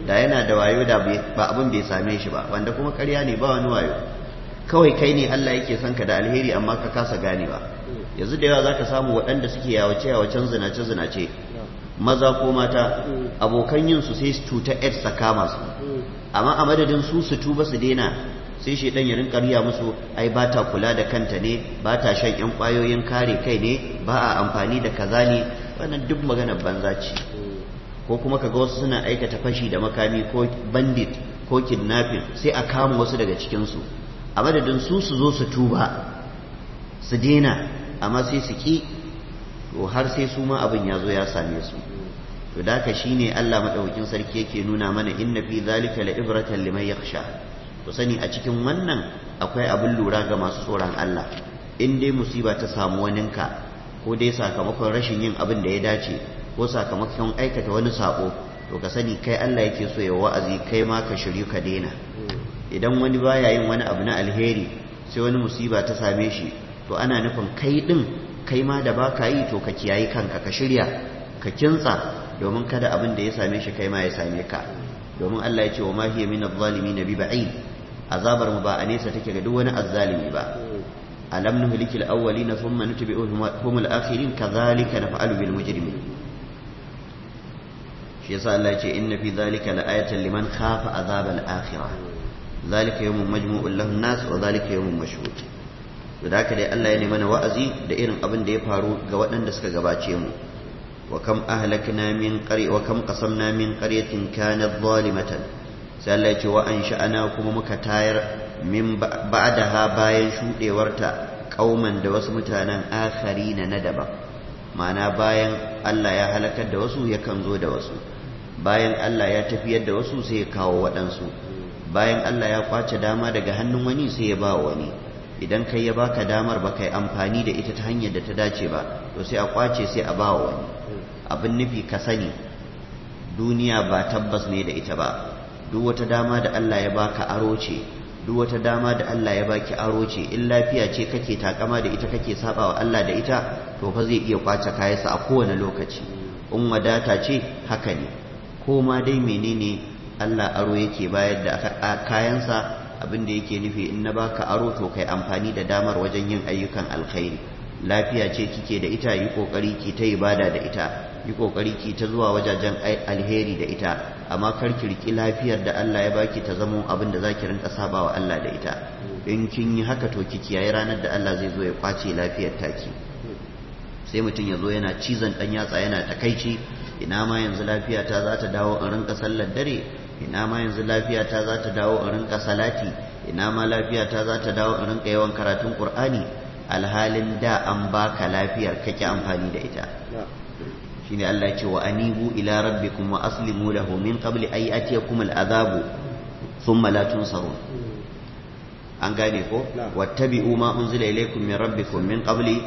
da yana da wayo da ba abin bai same shi ba wanda kuma ƙarya ne ba wani wayo kawai kai ne Allah yake son ka da alheri amma ka kasa ganewa yanzu da yawa zaka samu waɗanda suke yawace yawacen zinace zinace maza ko mata abokan yin su sai su cuta AIDS ta kama su amma a madadin su su tuba su daina sai shedan ya rinka riya musu ai ba ta kula da kanta ne ba ta shan yan kwayoyin kare kai ne ba a amfani da kaza ne wannan duk magana banza ce ko kuma kaga wasu suna aikata fashi da makami ko bandit ko kidnapping sai a kama wasu daga cikin su a madadin su su zo su tuba su daina amma sai su ki to har sai su ma abin ya zo ya same su to da haka shine Allah madaukakin sarki yake nuna mana inna fi zalika la ibratan liman yakhsha to sani a cikin wannan akwai abin lura ga masu tsoron Allah in dai musiba ta samu waninka ko dai sakamakon rashin yin abin da ya dace ko sakamakon aikata wani sako to ka sani kai Allah yake so ya wa'azi kai ma ka shiryu ka daina idan wani baya yin wani abu na alheri sai wani musiba ta same shi to ana nufin kai din kai ma da baka yi to ka kiyayi kanka ka shirya ka kintsa domin kada abin da ya same shi kai ma ya same ka domin Allah ya ce wa ma hiya min adh-dhalimin bi ba'id azabar mu ba a nesa take ga duk wani azzalimi ba alam nuhlikil awwalina thumma nutbi'uhum al-akhirin kadhalika naf'alu bil mujrimin shi yasa Allah ya ce inna fi dhalika la'ayatan liman khafa azab al-akhirah dhalika yawmun majmu'un lahu an-nas wa dhalika yawmun mashhud to da haka dai Allah ya nemi mana wa'azi da irin abin da ya faru ga waɗanda suka gabace mu wa kam ahlakna min qarya wa kam qasamna min qaryatin kanat zalimatan sai Allah ya ce wa ansha'ana kuma muka tayar min ba'daha bayan shudewarta kauman da wasu mutanen akharina na daban ma'ana bayan Allah ya halakar da wasu yakan zo da wasu bayan Allah ya tafiyar da wasu sai ya kawo waɗansu bayan Allah ya kwace dama daga hannun wani sai ya ba wani idan kai ya baka damar ba kai amfani da ita ta hanyar da ta dace ba to sai a kwace sai a ba wani abin nufi ka sani duniya ba tabbas ne da ita ba duk wata dama da Allah ya baka aro ce duk wata dama da Allah ya baki aro ce in lafiya ce kake takama da ita kake saba wa Allah da ita to fa zai iya kwace kayansa a kowane lokaci in wadata ce haka ne ko ma dai menene Allah aro yake bayar da kayansa abin da yake nufi in na baka aro to kai amfani da damar wajen yin ayyukan alkhairi lafiya ce kike da ita yi kokari ki ta ibada da ita yi kokari ki ta zuwa wajajen alheri da ita amma kar ki riki lafiyar da Allah ya baki ta zama abin da zaki rinka sabawa Allah da ita in kin yi haka to ki kiyaye ranar da Allah zai zo ya kwace lafiyar taki sai mutum ya zo yana cizon dan yatsa yana takaici ina ma yanzu lafiya ta za ta dawo in rinka sallar dare ina ma yanzu lafiya ta za ta dawo in rinka salati ina ma lafiya ta za ta dawo in rinka yawan karatun qur'ani alhalin da an baka lafiyar kake amfani da ita shine Allah ya ce wa anibu ila rabbikum wa aslimu lahu min qabli ay atiyakum al'adabu thumma la tunsarun an gane ko wattabi'u ma unzila ilaykum min rabbikum min qabli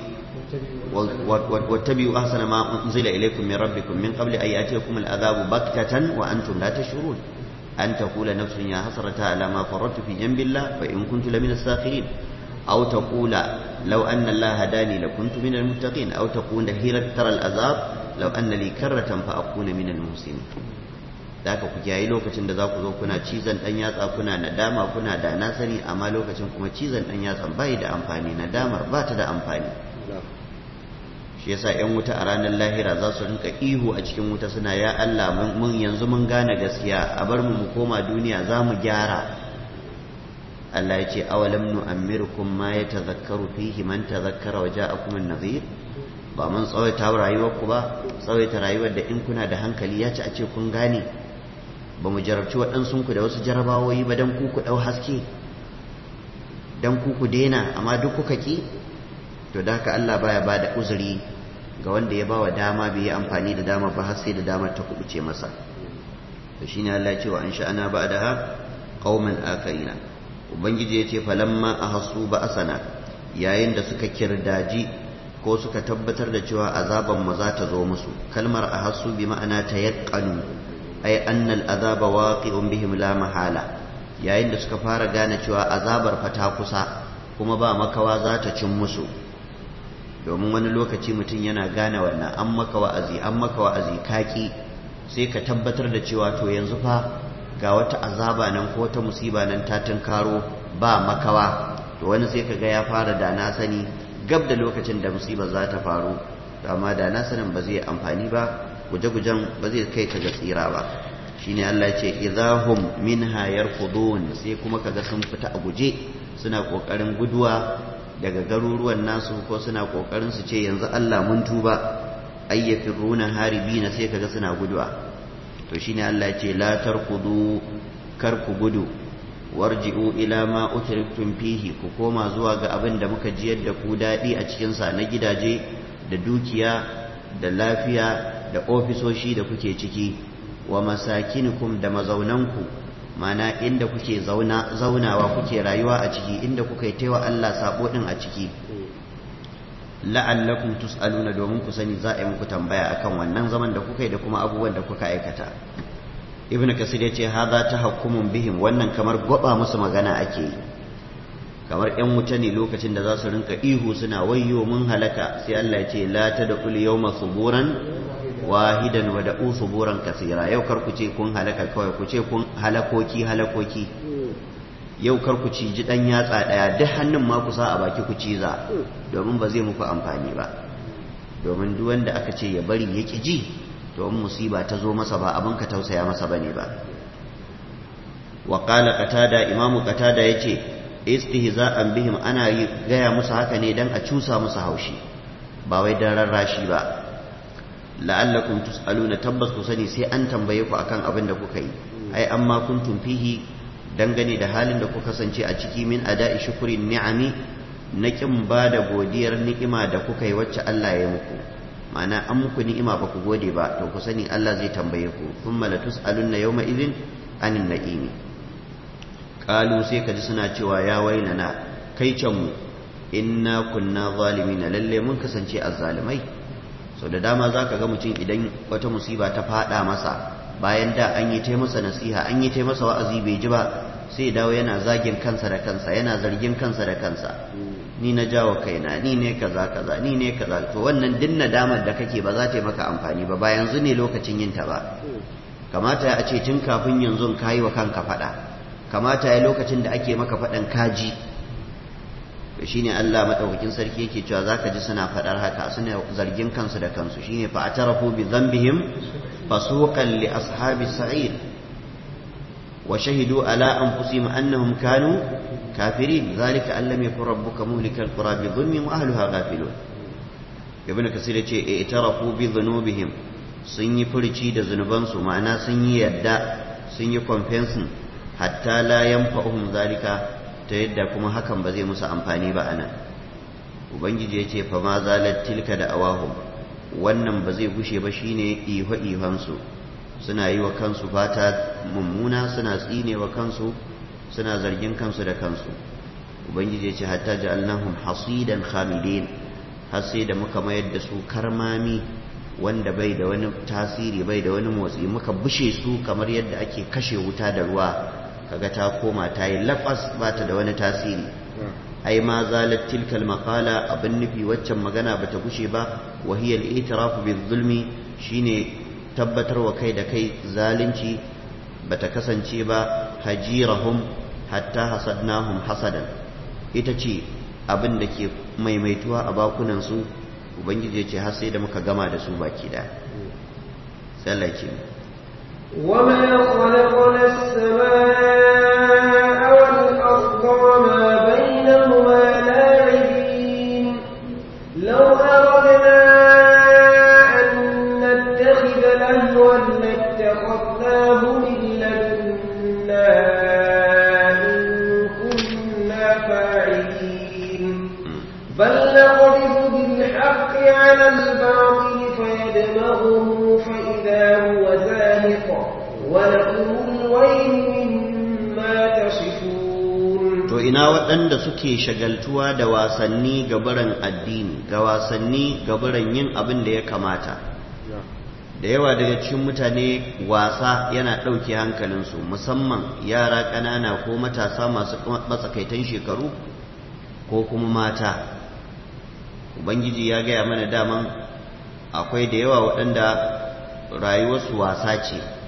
واتبعوا أحسن ما أنزل إليكم من ربكم من قبل أن يأتيكم العذاب بغتة وأنتم لا تشعرون أن تقول نفس يا حسرة على ما فرطت في جنب الله فإن كنت لمن الساخرين أو تقول لو أن الله هداني لكنت من المتقين أو تقول هيرة ترى العذاب لو أن لي كرة فأكون من المحسنين da ku kiyaye lokacin da za ku zo kuna cizon ɗan yatsa kuna nadama kuna da na sani amma lokacin kuma cizon ɗan yatsan bai da amfani nadamar ba ta da amfani shi yasa yan wuta a ranar lahira za su rinka ihu a cikin wuta suna ya Allah mun yanzu mun gane gaskiya a bar mu mu koma duniya za mu gyara Allah ya ce awalam nu'ammirkum ma yatazakkaru fihi man tazakkara wa ja'akum an-nadhir ba mun tsawaita rayuwar ku ba tsawaita rayuwar da in kuna da hankali ya ci a ce kun gane ba mu jarabci waɗansu ku da wasu jarabawoyi ba dan ku ku ɗau haske dan ku ku daina amma duk kuka ki to da haka Allah baya ba da uzuri ga wanda ya bawa dama bai yi amfani da dama ba har sai da damar ta kubuce masa to shine Allah ya ce wa an sha'ana ba'daha qauman akarina ubangiji ya ce falamma ahassu ba asana yayin da suka kirdaji ko suka tabbatar da cewa azaban mu za ta zo musu kalmar ahassu bi ma'ana tayaqqanu ay anna al-azaba waqi'un bihim la mahala yayin da suka fara gane cewa azabar fa ta kusa kuma ba makawa za ta cin musu domin wani lokaci mutum yana gane wannan an maka wa'azi an maka wa'azi kaki sai ka tabbatar da cewa to yanzu fa ga wata azaba nan ko wata musiba nan ta tunkaro ba makawa to wani sai kaga ya fara da na sani gab da lokacin da musibar za ta faru amma da na sanin ba zai amfani ba guje-gujen ba zai kai ka ga tsira ba shine Allah ya ce idahum minha yarkudun sai kuma kaga sun fita a guje suna kokarin guduwa daga garuruwan nasu ko suna kokarin su ce yanzu Allah mun tuba ayyafiruna haribina sai kaga suna guduwa to shine Allah ya ce la tarkudu kar ku gudu warji'u ila ma utriftum fihi ku koma zuwa ga abin da muka jiyar da ku dadi a cikin sa na gidaje da dukiya da lafiya da ofisoshi da kuke ciki wa masakinukum da mazaunanku mana inda kuke zauna zaunawa kuke rayuwa a ciki inda kuka yi taiwa Allah sabo din a ciki la'allakum tus'aluna domin ku sani za a yi muku tambaya akan wannan zaman da kuka yi da kuma abubuwan da kuka aikata ibn kasir yace hadha tahakkumun bihim wannan kamar gwaba musu magana ake yi kamar yan wuta ne lokacin da za su rinka ihu suna wayyo mun halaka sai Allah ya ce la tadqul yawma suburan wahidan wa da'u suburan kasira yau kar ku ce kun halaka kawai ku ce kun halakoki halakoki yau kar ku ci ji dan yatsa daya duk hannun ma ku sa a baki ku ciza domin ba zai muku amfani ba domin duk wanda aka ce ya bari ya ki ji to in musiba ta zo masa ba abin ka tausaya masa bane ba wa qala qatada imamu qatada yace istihza'an bihim ana yi gaya musu haka ne dan a cusa musu haushi ba wai dan rarrashi ba la'allakum tus'aluna tabbas ku sani sai an tambaye ku akan abin da kuka yi ai amma kuntum fihi dangane da halin da kuka kasance a ciki min ada'i shukrin ni'ami na kin ba da godiyar ni'ima da kuka yi wacce Allah ya muku ma'ana an muku ni'ima ba ku gode ba to ku sani Allah zai tambaye ku thumma la tus'alunna yawma idhin anin na'imi qalu sai kaji suna cewa ya wailana kai can mu inna kunna zalimina lalle mun kasance azzalimai sau da dama za ka ga mutum idan wata musiba ta fada masa bayan da an yi ta masa nasiha an yi ta masa wa'azi bai ji ba sai dawo yana zagin kansa da kansa yana zargin kansa da kansa ni na jawo kaina ni ne kaza kaza ni ne kaza to wannan din nadamar da kake ba za ta yi maka amfani ba ba yanzu ne lokacin yin ta ba kamata ya ce tun kafin yanzu ka yi wa kanka faɗa kamata ya lokacin da ake maka faɗan kaji to shine Allah madaukakin sarki yake cewa zaka ji suna fadar haka suna zargin kansu da kansu shine fa atarafu bi dhanbihim fasuqan li ashabi sa'ir wa shahidu ala anfusihim annahum kanu kafirin zalika an lam yakun rabbuka muhlikal qura bi dhulmin wa ahliha ghafilun ibn kasir yace i'tarafu bi dhunubihim sun yi furci da zunubansu ma'ana sun yi yadda sun yi confessing hatta la yanfa'uhum zalika ta yadda kuma hakan ba zai musu amfani ba anan ubangiji ya ce fa ma zalat tilka da awahum wannan ba zai gushe ba shine iho ihonsu suna yi wa kansu fata mummuna suna tsine wa kansu suna zargin kansu da kansu ubangiji ya ce hatta ja'alnahum hasidan khamidin har sai da muka mayar da su karmami wanda bai da wani tasiri bai da wani motsi muka bushe su kamar yadda ake kashe wuta da ruwa kaga ta koma ta yi lafas ba ta da wani tasiri ai ma zalat tilkal maqala abin nufi waccan magana bata gushe ba wa hiya al-i'tirafu bil-zulmi shine tabbatarwa kai da kai zalunci bata kasance ba hajirahum hatta hasadnahum hasadan ita ce abin da ke maimaituwa a bakunan su ubangiji ya ce har sai da muka gama da su baki da sai Allah ya وما خلقنا السماء والأرض وما بينهما لاعبين لو أردنا أن نتخذ لهوا لاتخذناه من لدنا إن كنا فاعلين بل نقذف بالحق على الباطل فيدمغه فإذا هو زاهق ولكم الويل مما تصفون to ina waɗanda suke shagaltuwa da wasanni gabaran addini ga wasanni gabaran yin abin da ya kamata da yawa daga cikin mutane wasa yana ɗauke hankalinsu musamman yara ƙanana ko matasa masu matsakaitan shekaru ko kuma mata ubangiji ya gaya mana daman akwai da yawa waɗanda rayuwarsu wasa ce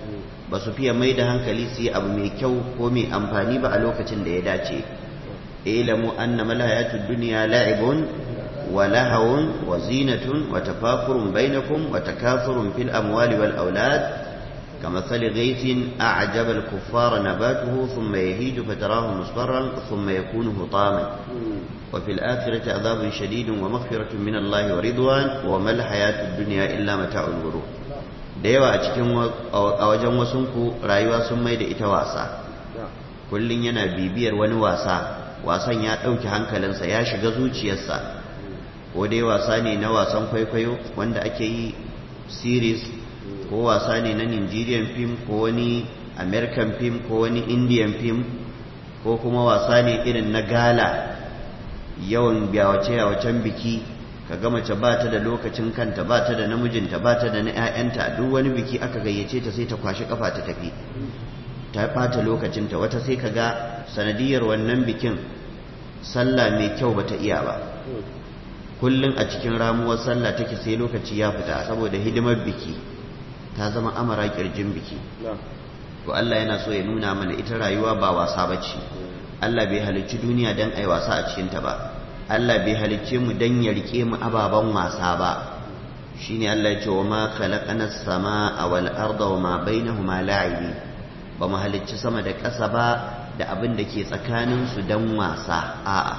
ba su fiye mai da hankali su yi abu mai kyau ko mai amfani ba a lokacin da ya dace ilamu anna malayatud dunya la'ibun wa lahawun wa zinatun wa tafakurun bainakum wa takathurun fil amwali wal aulad كمثل غيث أعجب الكفار نباته ثم يهيج فتراه مصفرا ثم يكون هطاما وفي الآخرة عذاب شديد ومغفرة من الله ورضوان وما الحياة الدنيا إلا متاع الغرور da yawa a cikin a wajen wasunku rayuwa sun mai da ita wasa kullum yana bibiyar wani wasa wasan ya ɗauki hankalinsa ya shiga zuciyarsa ko dai wasa ne na wasan kwaikwayo wanda ake yi series ko wasa ne na nigerian film ko wani american film ko wani indian film ko kuma wasa ne irin na gala yawan yawace-yawacen biki ka ga mace ba ta da lokacin kanta ba ta da namijinta ba ta da na 'ya'yanta duk wani biki aka gayyace ta sai ta kwashi kafa ta tafi ta ɓata lokacinta wata sai ka ga sanadiyar wannan bikin sallah mai kyau ba ta iya ba kullum a cikin ramuwar sallah take sai lokaci ya fita saboda hidimar biki ta zama amara kirjin biki to Allah yana so ya nuna mana ita rayuwa ba wasa bace Allah bai halicci duniya dan ai wasa a cikin ta ba Allah bai halicce mu dan ya rike mu ababan wasa ba shine Allah ya ce wa ma khalaqana as-samaa wal arda wa ma bainahuma la'ibi ba mu halicci sama da ƙasa ba da abin da ke tsakanin su dan wasa a'a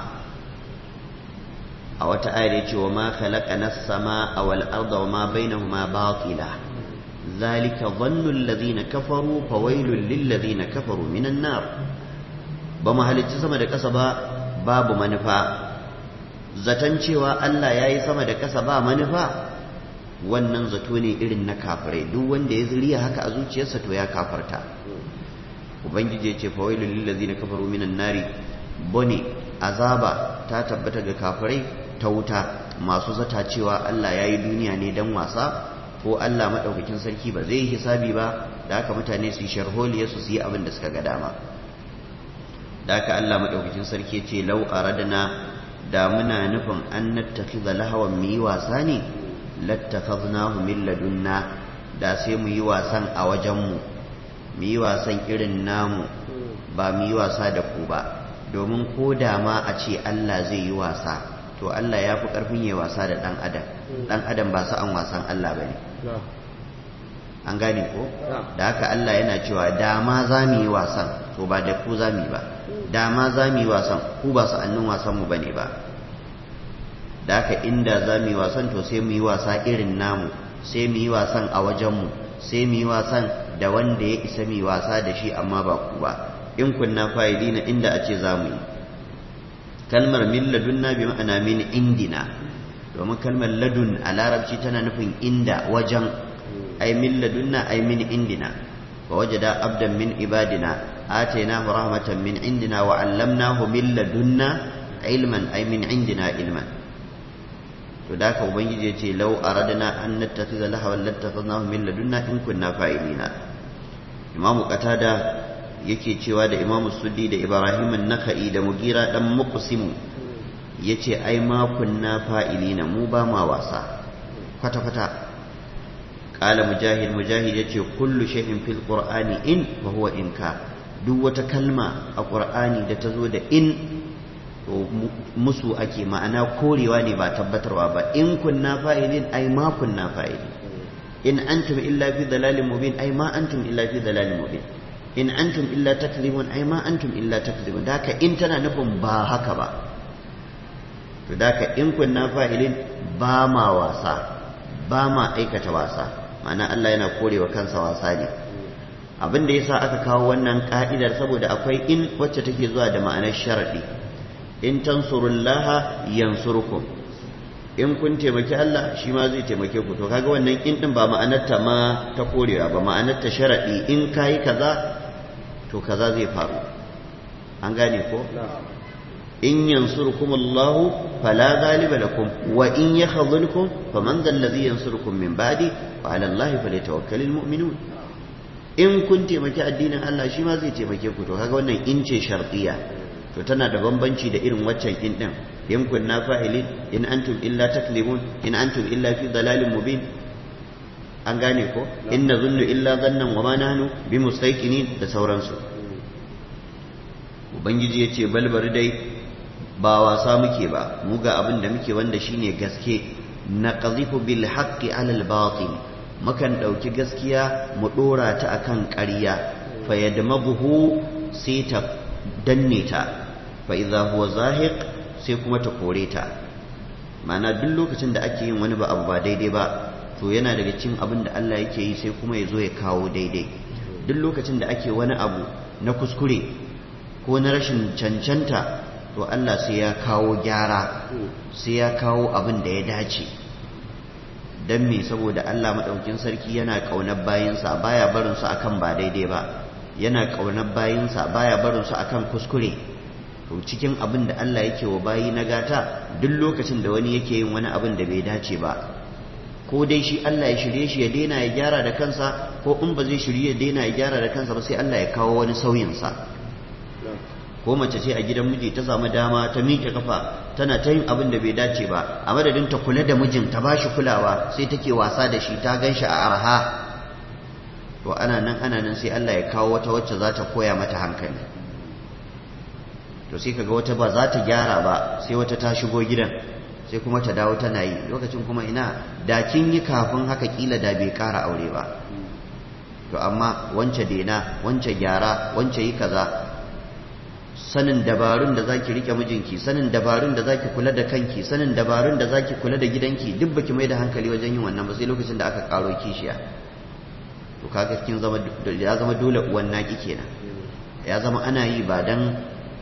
a wata ayar ya ce wa ma khalaqana as-samaa wal arda wa ma bainahuma batila ذلك ظن الذين كفروا فويل للذين كفروا من النار بما halicci sama da ƙasa ba babu manufa zaton cewa Allah ya yi sama da ƙasa ba manufa wannan zato ne irin na kafirai duk wanda ya zuriya haka a zuciyarsa to ya kafarta ubangiji ya ce fawailul lil ladina kafaru minan nari bone azaba ta tabbata ga kafirai ta wuta masu zata cewa Allah ya yi duniya ne dan wasa ko Allah maɗaukakin sarki ba zai yi hisabi ba da haka mutane su yi sharholiya su yi abin da suka ga dama da haka Allah maɗaukakin sarki ce lau aradna da muna nufin an nattakhidha lahawan mu yi wasa ne lattakhadnahu min ladunna da sai mu yi wasan a wajen mu mu yi wasan irin namu ba mu yi wasa da ku ba domin ko da ma a ce Allah zai yi wasa to Allah ya fi ƙarfin yi wasa da ɗan adam ɗan adam ba sa'an wasan Allah ba ne an gane ko da haka Allah yana cewa dama za mu yi wasan to ba da ku za mu yi ba dama za mu yi wasan ku ba sa'annin wasanmu ba ne ba da haka inda za mu yi wasan to sai mu yi wasa irin namu sai mu yi wasan a wajenmu sai mu yi wasan da wanda ya isa mu yi wasa da shi amma ba ku ba in kunna fa'idina inda a ce za mu yi kalmar min ladunna bi ma'ana min indina domin kalmar ladun a larabci tana nufin inda wajen ai min ladunna ai min indina wa wajada abdan min ibadina atainahu rahmatan min indina wa 'allamnahu min ladunna ilman ai min indina ilman to da ka ubangiji yace law aradna an nattakhidha lahawan lattakhadnahu min ladunna in kunna fa'ilina imamu qatada yake cewa da imamu suddi da ibrahim an-nakhai da mugira dan muqsimu yace ai ma kunna fa'ilina mu ba ma wasa kwata kwata qala mujahid mujahid yace kullu shay'in fil qur'ani in wa huwa inka duk wata kalma a qur'ani da ta zo da in to musu ake ma'ana korewa ne ba tabbatarwa ba in kunna fa'ilin ai ma kunna fa'ilin in antum illa fi dalalin mubin ai ma antum illa fi dalalin mubin in antum illa takzibun ai ma antum illa takzibun da haka in tana nufin ba haka ba to da haka in kunna fa'ilin ba ma wasa ba ma aikata wasa ma'ana Allah yana korewa kansa wasa ne abin da yasa aka kawo wannan ka'idar saboda akwai in wacce take zuwa da ma'anar sharadi in tansurullaha yansurkum in kun taimaki Allah shi ma zai taimake ku to kaga wannan in din ba ma'anarta ma ta korewa ba ma'anarta sharadi in kayi kaza to kaza zai faru an gane ko in yansurkum Allah fala ghaliba lakum wa in yakhذلkum faman dhal ladhi yansurukum min ba'di wa 'ala Allah falyatawakkalul mu'minun in kun taimaki addinin Allah shi ma zai taimake ku to kaga wannan in ce shartiya to tana da bambanci da irin waccan in din in kunna fa'ilin in antum illa taklimun in antum illa fi dalalin mubin an gane ko inna zunnu illa zannan wa ma nahnu bi mustaqinin da sauransu ubangiji yace balbari dai ba wasa muke ba mu ga abin da muke wanda shine gaske naqdhifu bil haqqi ala al batil mukan dauki gaskiya mu dora ta akan ƙarya fa yadmabuhu sai ta danne ta fa idza huwa zahiq sai kuma ta kore ta ma'ana duk lokacin da ake yin wani ba abu ba daidai ba to yana daga cikin abin da Allah yake yi sai kuma ya zo ya kawo daidai duk lokacin da ake wani abu na kuskure ko na rashin cancanta to Allah sai ya kawo gyara sai ya kawo abin da ya dace don me saboda Allah maɗaukin sarki yana ƙaunar bayinsa baya barinsu akan ba daidai ba yana ƙaunar bayinsa baya barinsu akan kuskure to cikin abin da Allah yake wa bayi na gata duk lokacin da wani yake yin wani abin da bai dace ba ko dai shi Allah ya shirye shi ya daina ya gyara da kansa ko in ba zai shirye ya daina ya gyara da kansa ba sai Allah ya kawo wani sauyinsa ko mace ce a gidan miji ta samu dama ta miƙe kafa tana ta yin abin da bai dace ba a madadin ta kula da mijin ta ba shi kulawa sai take wasa da shi ta gan shi a arha to ana nan ana nan sai Allah ya kawo wata wacce za ta koya mata hankali to sai kaga wata ba za ta gyara ba sai wata ta shigo gidan sai kuma ta dawo tana yi lokacin kuma ina da kin yi kafin haka kila da bai ƙara aure ba to amma wance dena wance gyara wance yi kaza sanin dabarun da zaki rike mijinki sanin dabarun da zaki kula da kanki sanin dabarun da zaki kula da gidanki duk baki mai da hankali wajen yin wannan ba sai lokacin da aka karo kishiya to kaga kin zama ya zama dole uwan naki kenan ya zama ana yi ba dan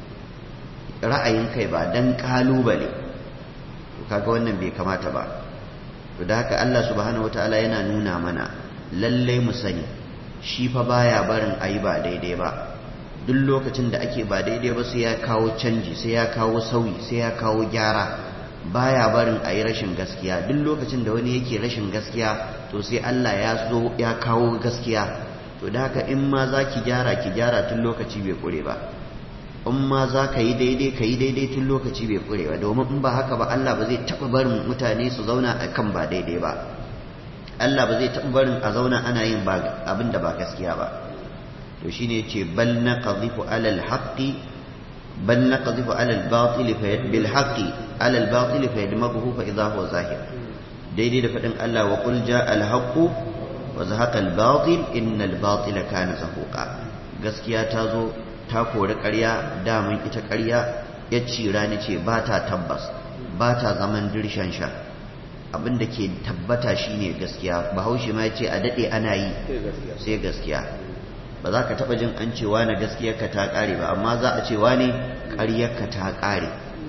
ra'ayin kai ba dan kalubale to kaga wannan bai kamata ba to da haka Allah subhanahu wataala yana nuna mana lallai mu sani shi fa baya barin ayi ba daidai ba duk lokacin da ake ba daidai ba sai ya kawo canji sai ya kawo sauyi sai ya kawo gyara baya barin a yi rashin gaskiya duk lokacin da wani yake rashin gaskiya to sai Allah ya zo ya kawo gaskiya to da haka in ma za ki gyara ki gyara tun lokaci bai kure ba in ma za ka yi daidai ka yi daidai tun lokaci bai kure ba domin in ba haka ba Allah ba zai taɓa barin mutane su zauna a kan ba daidai ba Allah ba zai taɓa barin a zauna ana yin abin da ba gaskiya ba to shine yace bal naqdhifu ala al-haqqi bal naqdhifu ala al-batil fa bil haqqi ala al-batil fa yadmaghu fa idha huwa zahir daidai da fadin Allah wa qul jaa al-haqqu wa zahaqa al-batil innal batila kana zahuqa gaskiya ta zo ta kori ƙarya daman ita ƙarya ya cira ni ce ba ta tabbas ba ta zaman dirshan sha abin da ke tabbata shine gaskiya bahaushe ma ya ce a daɗe ana yi sai gaskiya ba za ka taɓa jin an cewa na gaskiyarka ta ƙare ba amma za a cewa ne ƙaryarka ta ƙare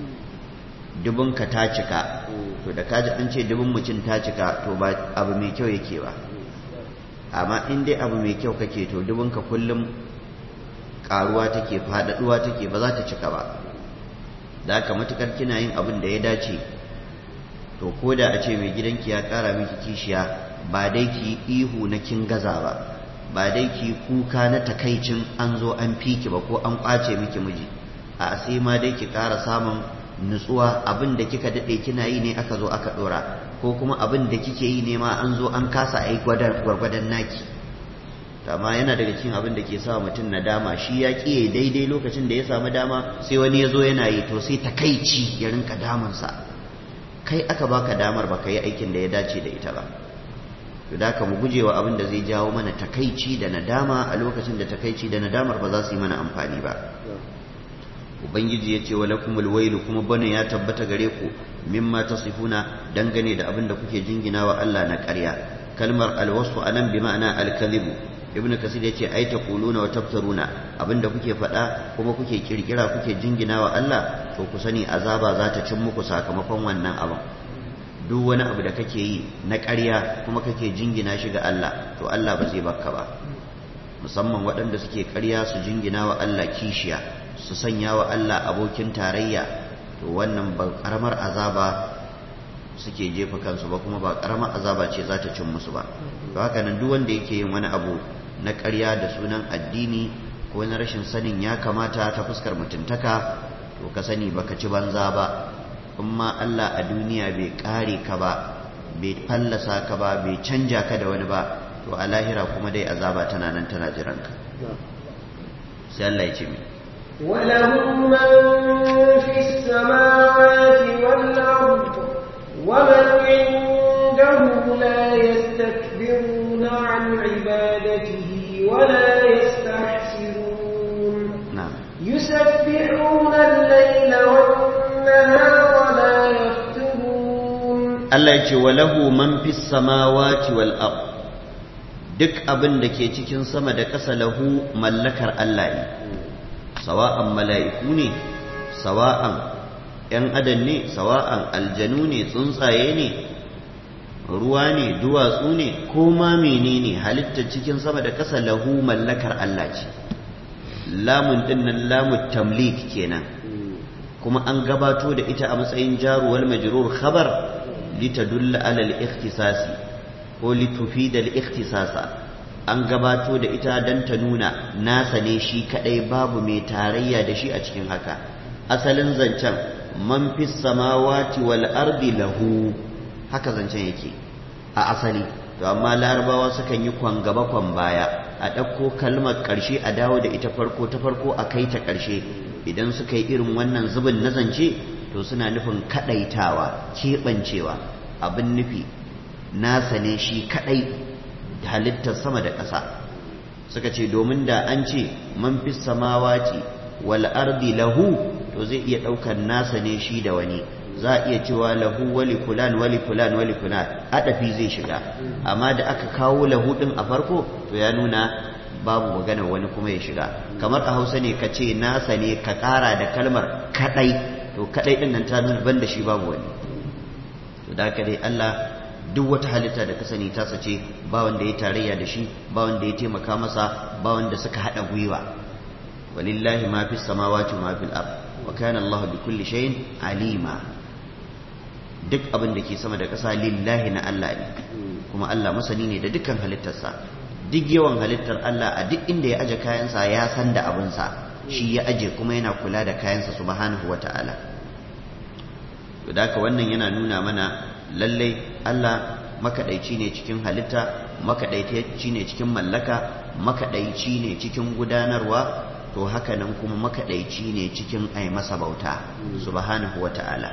dubinka ta cika to da kaji an ce dubin mutum ta cika to ba abu mai kyau yake ba amma in dai abu mai kyau kake to dubinka kullum ƙaruwa take faɗaɗuwa take ba za ta cika ba da haka matukar kina yin abin da ya dace to ko da a ce mai gidanki ya ƙara miki kishiya ba dai ki ihu na kin gaza ba ba dai ki kuka na takaicin an zo an fiki ba ko an kwace miki miji a sai ma dai ki ƙara samun nutsuwa abin da kika daɗe kina yi ne aka zo aka ɗora ko kuma abin da kike yi ne ma an zo an kasa ai gwargwadon naki amma yana daga cikin abin da ke sa mutum nadama shi ya ƙiye daidai lokacin da ya samu dama sai wani ya zo yana yi to sai takaici ya rinka damunsa kai aka baka damar baka yi aikin da ya dace da ita ba to da mu gujewa abin da zai jawo mana takaici da nadama a lokacin da takaici da nadamar ba za su yi mana amfani ba ubangiji ya ce wa lakumul wailu kuma bane ya tabbata gare ku mimma tasifuna dangane da abin da kuke jingina wa Allah na ƙarya kalmar alwasu anan bi ma'ana alkalibu ibn kasir ya ce ai taquluna wa taftaruna abinda kuke faɗa kuma kuke kirkira kuke jingina wa Allah to ku sani azaba za ta cin muku sakamakon wannan abin duk wani abu da kake yi na ƙarya kuma kake jingina shi ga Allah to Allah ba zai baka ba musamman waɗanda suke ƙarya su jingina wa Allah kishiya su sanya wa Allah abokin tarayya to wannan ba ƙaramar azaba suke jefa kansu ba kuma ba ƙaramar azaba ce za ta cin musu ba to haka nan duk wanda yake yin wani abu na ƙarya da sunan addini ko na rashin sanin ya kamata ta fuskar mutuntaka to ka sani baka ci banza ba in ma Allah a duniya bai kare ka ba bai fallasa ka ba bai canja ka da wani ba to a lahira kuma dai azaba tana nan tana jiranka sai Allah ya ce mai وله من في السماوات والأرض ومن عنده لا يستكبرون عن عبادته ولا يستحسرون na'am يسبحون الليل والنهار لا يفترون Allah ya ce walahu man fis samawati wal ard duk abin da ke cikin sama da ƙasa lahu mallakar Allah ne sawa'an mala'iku ne sawa'an ‘yan adam ne sawa'an aljanu ne tsuntsaye ne ruwa ne duwatsu ne ko ma menene halittar cikin sama da ƙasa lahu mallakar Allah ce lamun dinnan lamun tamlik kenan kuma an gabato da ita a matsayin jaruwal majrur khabar litadulla ala al-ikhtisasi ko litufida al-ikhtisasa an gabato da ita dan ta nuna nasa ne shi kadai babu mai tarayya da shi a cikin haka asalin zancen man fis samawati wal ardi lahu haka zancen yake a asali to amma larabawa sukan yi kwan gaba kwan baya a ɗauko kalmar ƙarshe a dawo da ita farko ta farko a kai ta ƙarshe idan suka yi irin wannan zubin na zance to suna nufin kaɗaitawa keɓancewa abin nufi nasa ne shi kaɗai da halittar sama da ƙasa suka ce domin da an ce man fi samawati wal ardi lahu to zai iya ɗaukar nasa ne shi da wani za a iya cewa lahu wali fulan wali fulan wali fulan adafi zai shiga amma da aka kawo lahu din a farko to ya nuna babu magana wani kuma ya shiga kamar a hausa ne ka ce nasa ne ka ƙara da kalmar kaɗai to kaɗai ɗin nan ta nuna ban da shi babu wani to da haka dai Allah duk wata halitta da ka sani tasa ce ba wanda ya tarayya da shi ba wanda ya taimaka masa ba wanda suka haɗa gwiwa walillahi ma fi samawati ma fil ard wa kana Allah bi kulli shay'in alima duk abin da ke sama da ƙasa lillahi na Allah ne kuma Allah masani ne da dukkan halittarsa duk yawan halittar Allah a duk inda ya aje kayansa ya san da abinsa shi ya aje kuma yana kula da kayansa subhanahu wa ta'ala to da haka wannan yana nuna mana lallai Allah makaɗaici ne cikin halitta makaɗaici ne cikin mallaka makaɗaici ne cikin gudanarwa to haka nan kuma makaɗaici ne cikin ai masa bauta subhanahu wa ta'ala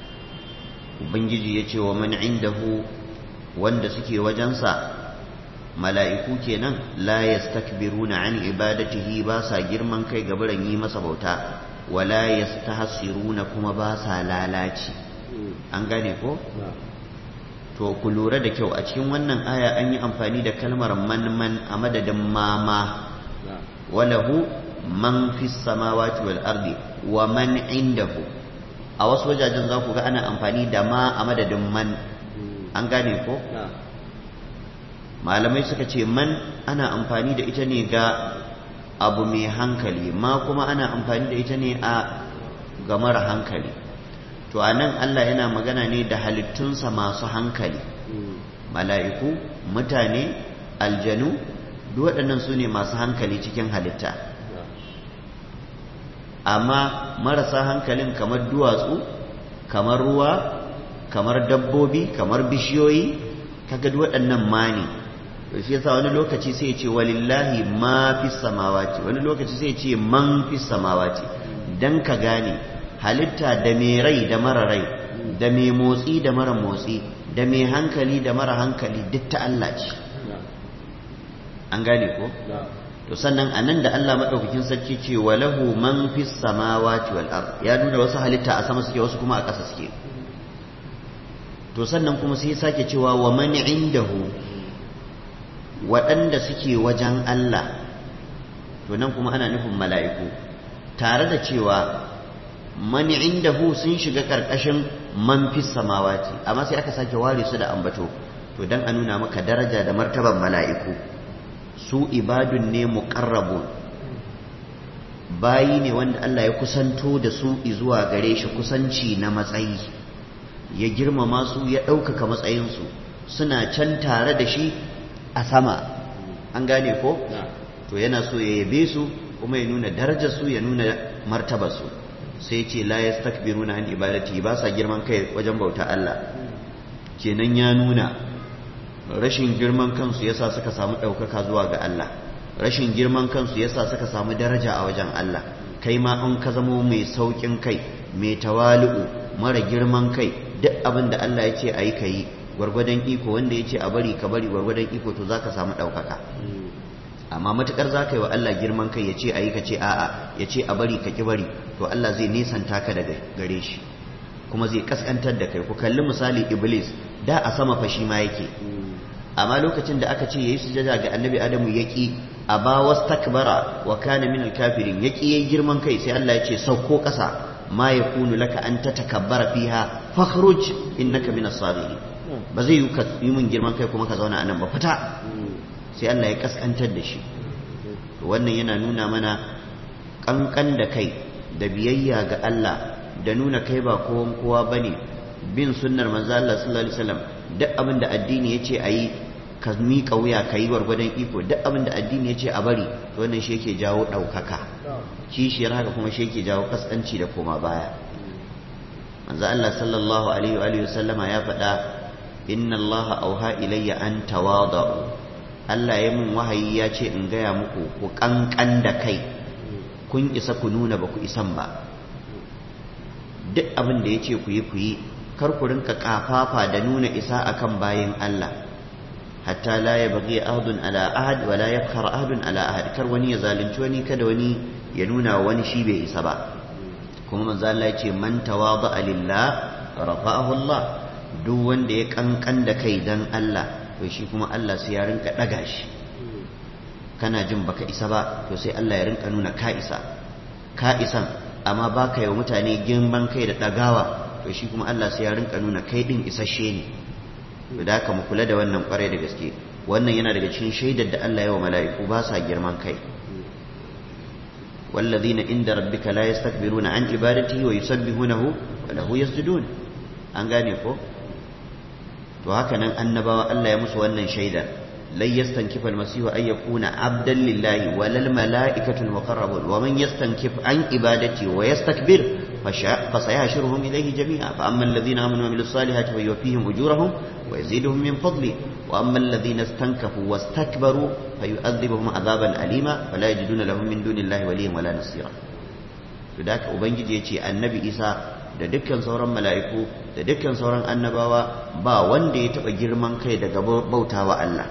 ubangiji ya ce wa man indahu wanda suke wajensa mala'iku kenan la yastakbiruna an ibadatihi ba sa girman kai ga biran yi masa bauta wala yastahsiruna kuma ba sa lalaci an gane ko to ku lura da kyau a cikin wannan aya an yi amfani da kalmar man man a madadin mama walahu man fi samawati wal ardi wa man indahu a wasu wajajen za ku ga ana amfani da ma a madadin man an gane ko malamai suka ce man ana amfani da ita ne ga abu mai hankali ma kuma ana amfani da ita ne a ga mara hankali to a nan Allah yana magana ne da halittunsa masu hankali mala'iku mutane aljanu duk waɗannan su ne masu hankali cikin halitta amma marasa hankalin kamar duwatsu kamar ruwa kamar dabbobi kamar bishiyoyi kaga duk waɗannan ma ne to shi yasa wani lokaci sai ya ce walillahi ma fi samawati wani lokaci sai ya ce man fi samawati dan ka gane halitta da mai rai da mara rai da mai motsi da mara motsi da mai hankali da mara hankali duk ta Allah ce an gane ko to sannan anan da Allah madaukakin sarki ce walahu man fi samawati wal ard ya nuna wasu halitta a sama suke wasu kuma a ƙasa suke to sannan kuma sai sake cewa wa man indahu waɗanda suke wajen Allah to nan kuma ana nufin mala'iku tare da cewa man indahu sun shiga ƙarƙashin man fi samawati amma sai aka sake ware su da ambato to dan a nuna maka daraja da martaban mala'iku su ibadun ne muqarrabun bayi ne wanda Allah ya kusanto da su zuwa gare shi kusanci na matsayi ya girmama su ya ɗaukaka matsayinsu suna can tare da shi a sama an gane ko to yana so ya yabe su kuma ya nuna darajarsu ya nuna martabarsu sai ce la yastakbiruna an ibadati ba sa girman kai wajen bauta Allah kenan ya nuna rashin girman kansu yasa suka samu ɗaukaka zuwa ga Allah rashin girman kansu yasa suka samu daraja a wajen Allah kai ma in ka zamo mai saukin kai mai tawali'u mara girman kai duk abin da Allah ya ce a yi ka yi gwargwadon iko wanda ya ce a bari ka bari gwargwadon iko to za ka samu ɗaukaka amma matukar za ka yi wa Allah girman kai ya ce a yi ka ce a'a ya ce a bari ka ki bari to Allah zai nesanta ka daga gare shi kuma zai kaskantar da kai ku kalli misali iblis da a sama fashi ma yake amma lokacin da aka ce yayi sujada ga annabi adamu yaki aba wastakbara wa kana min alkafirin yaki yayi girman kai sai Allah ya ce sauko kasa ma yakunu laka an tatakabbara fiha fakhruj innaka min as-sabirin ba zai yi ka yi mun girman kai kuma ka zauna anan ba fita sai Allah ya kaskantar da shi wannan yana nuna mana kankan da kai da biyayya ga Allah da nuna kai ba kowan kowa bane bin sunnar manzo Allah sallallahu alaihi wasallam duk abin da addini yace ayi ka miƙa wuya ka yi gwargwadon iko duk abin da addini yace a bari to wannan shi yake jawo ɗaukaka kishiyar haka kuma shi yake jawo kaskanci da koma baya manzo Allah sallallahu alaihi wa alihi wasallama ya faɗa inna Allah auha ilayya an tawadu Allah ya mun wahayi ya ce in gaya muku ku kankan da kai kun isa ku nuna ba ku isan ba duk abin da ya ce ku yi ku yi kar ku rinka kafafa da nuna isa akan bayin Allah hatta la ya bagi ahadun ala ahad wa la yafkhar ahadun ala ahad kar wani ya zalunci wani kada wani ya nuna wani shi bai isa ba kuma manzo Allah ya ce man tawada lillah rafa'ahu Allah duk wanda ya kankan da kai dan Allah to shi kuma Allah sai ya rinka daga shi kana jin baka isa ba to sai Allah ya rinka nuna ka isa ka isan amma baka yi wa mutane girman kai da dagawa to shi kuma Allah sai ya rinka nuna kai din isasshe ne to da haka mu kula da wannan kwarai da gaske wannan yana daga cikin shaidar da Allah ya wa mala'iku ba sa girman kai والذين عند ربك لا يستكبرون عن عبادته ويسبحونه وله يسجدون an gane ko to haka nan annabawa Allah ya musu wannan shaidar lan yastankifa almasihu ay yakuna abdan lillahi walal malaikatu almuqarrabun wa man yastankif an ibadati wa yastakbir فسيحشرهم إليه جميعا فأما الذين آمنوا وعملوا الصالحات فيوفيهم أجورهم ويزيدهم من فضله وأما الذين استنكفوا واستكبروا فيؤذبهم عذابا أليما فلا يجدون لهم من دون الله وليا ولا نصيرا فذاك أبنجي يجي النبي إيسى da dukkan sauran mala'iku da dukkan sauran annabawa ba wanda ya taɓa girman kai daga bautawa Allah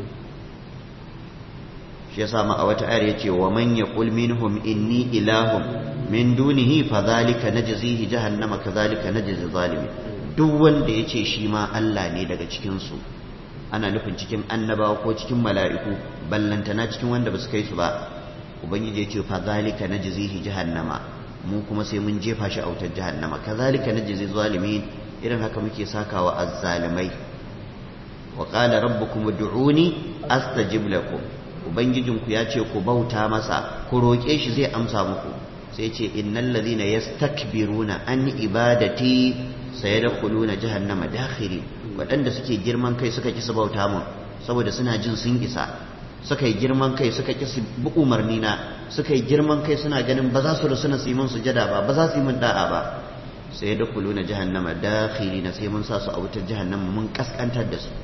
shi yasa ma a wata ayar yace wa man yaqul minhum inni ilahum min dunihi fadhalika najzihi jahannama kadhalika najzi zalimin duk wanda yace shi ma Allah ne daga cikin su ana nufin cikin annabawa ko cikin mala'iku ballantana cikin wanda ba su kai su ba ubangiji yace fadhalika najzihi jahannama mu kuma sai mun jefa shi a wutar jahannama kadhalika najzi zalimin irin haka muke sakawa azzalimai wa qala rabbukum ud'uni astajib lakum ubangijinku ya ce ku bauta masa ku roƙe shi zai amsa muku sai ce innal ladhina yastakbiruna an ibadati sayadkhuluna jahannama dakhiri waɗanda suke girman kai suka ki su bauta mun saboda suna jin sun isa suka yi girman kai suka ki su bi umarni na suka yi girman kai suna ganin ba za su rusuna su yi mun sujada ba ba za su yi mun da'a ba sayadkhuluna jahannama dakhiri na sai mun sa su a wutar jahannama mun kaskantar da su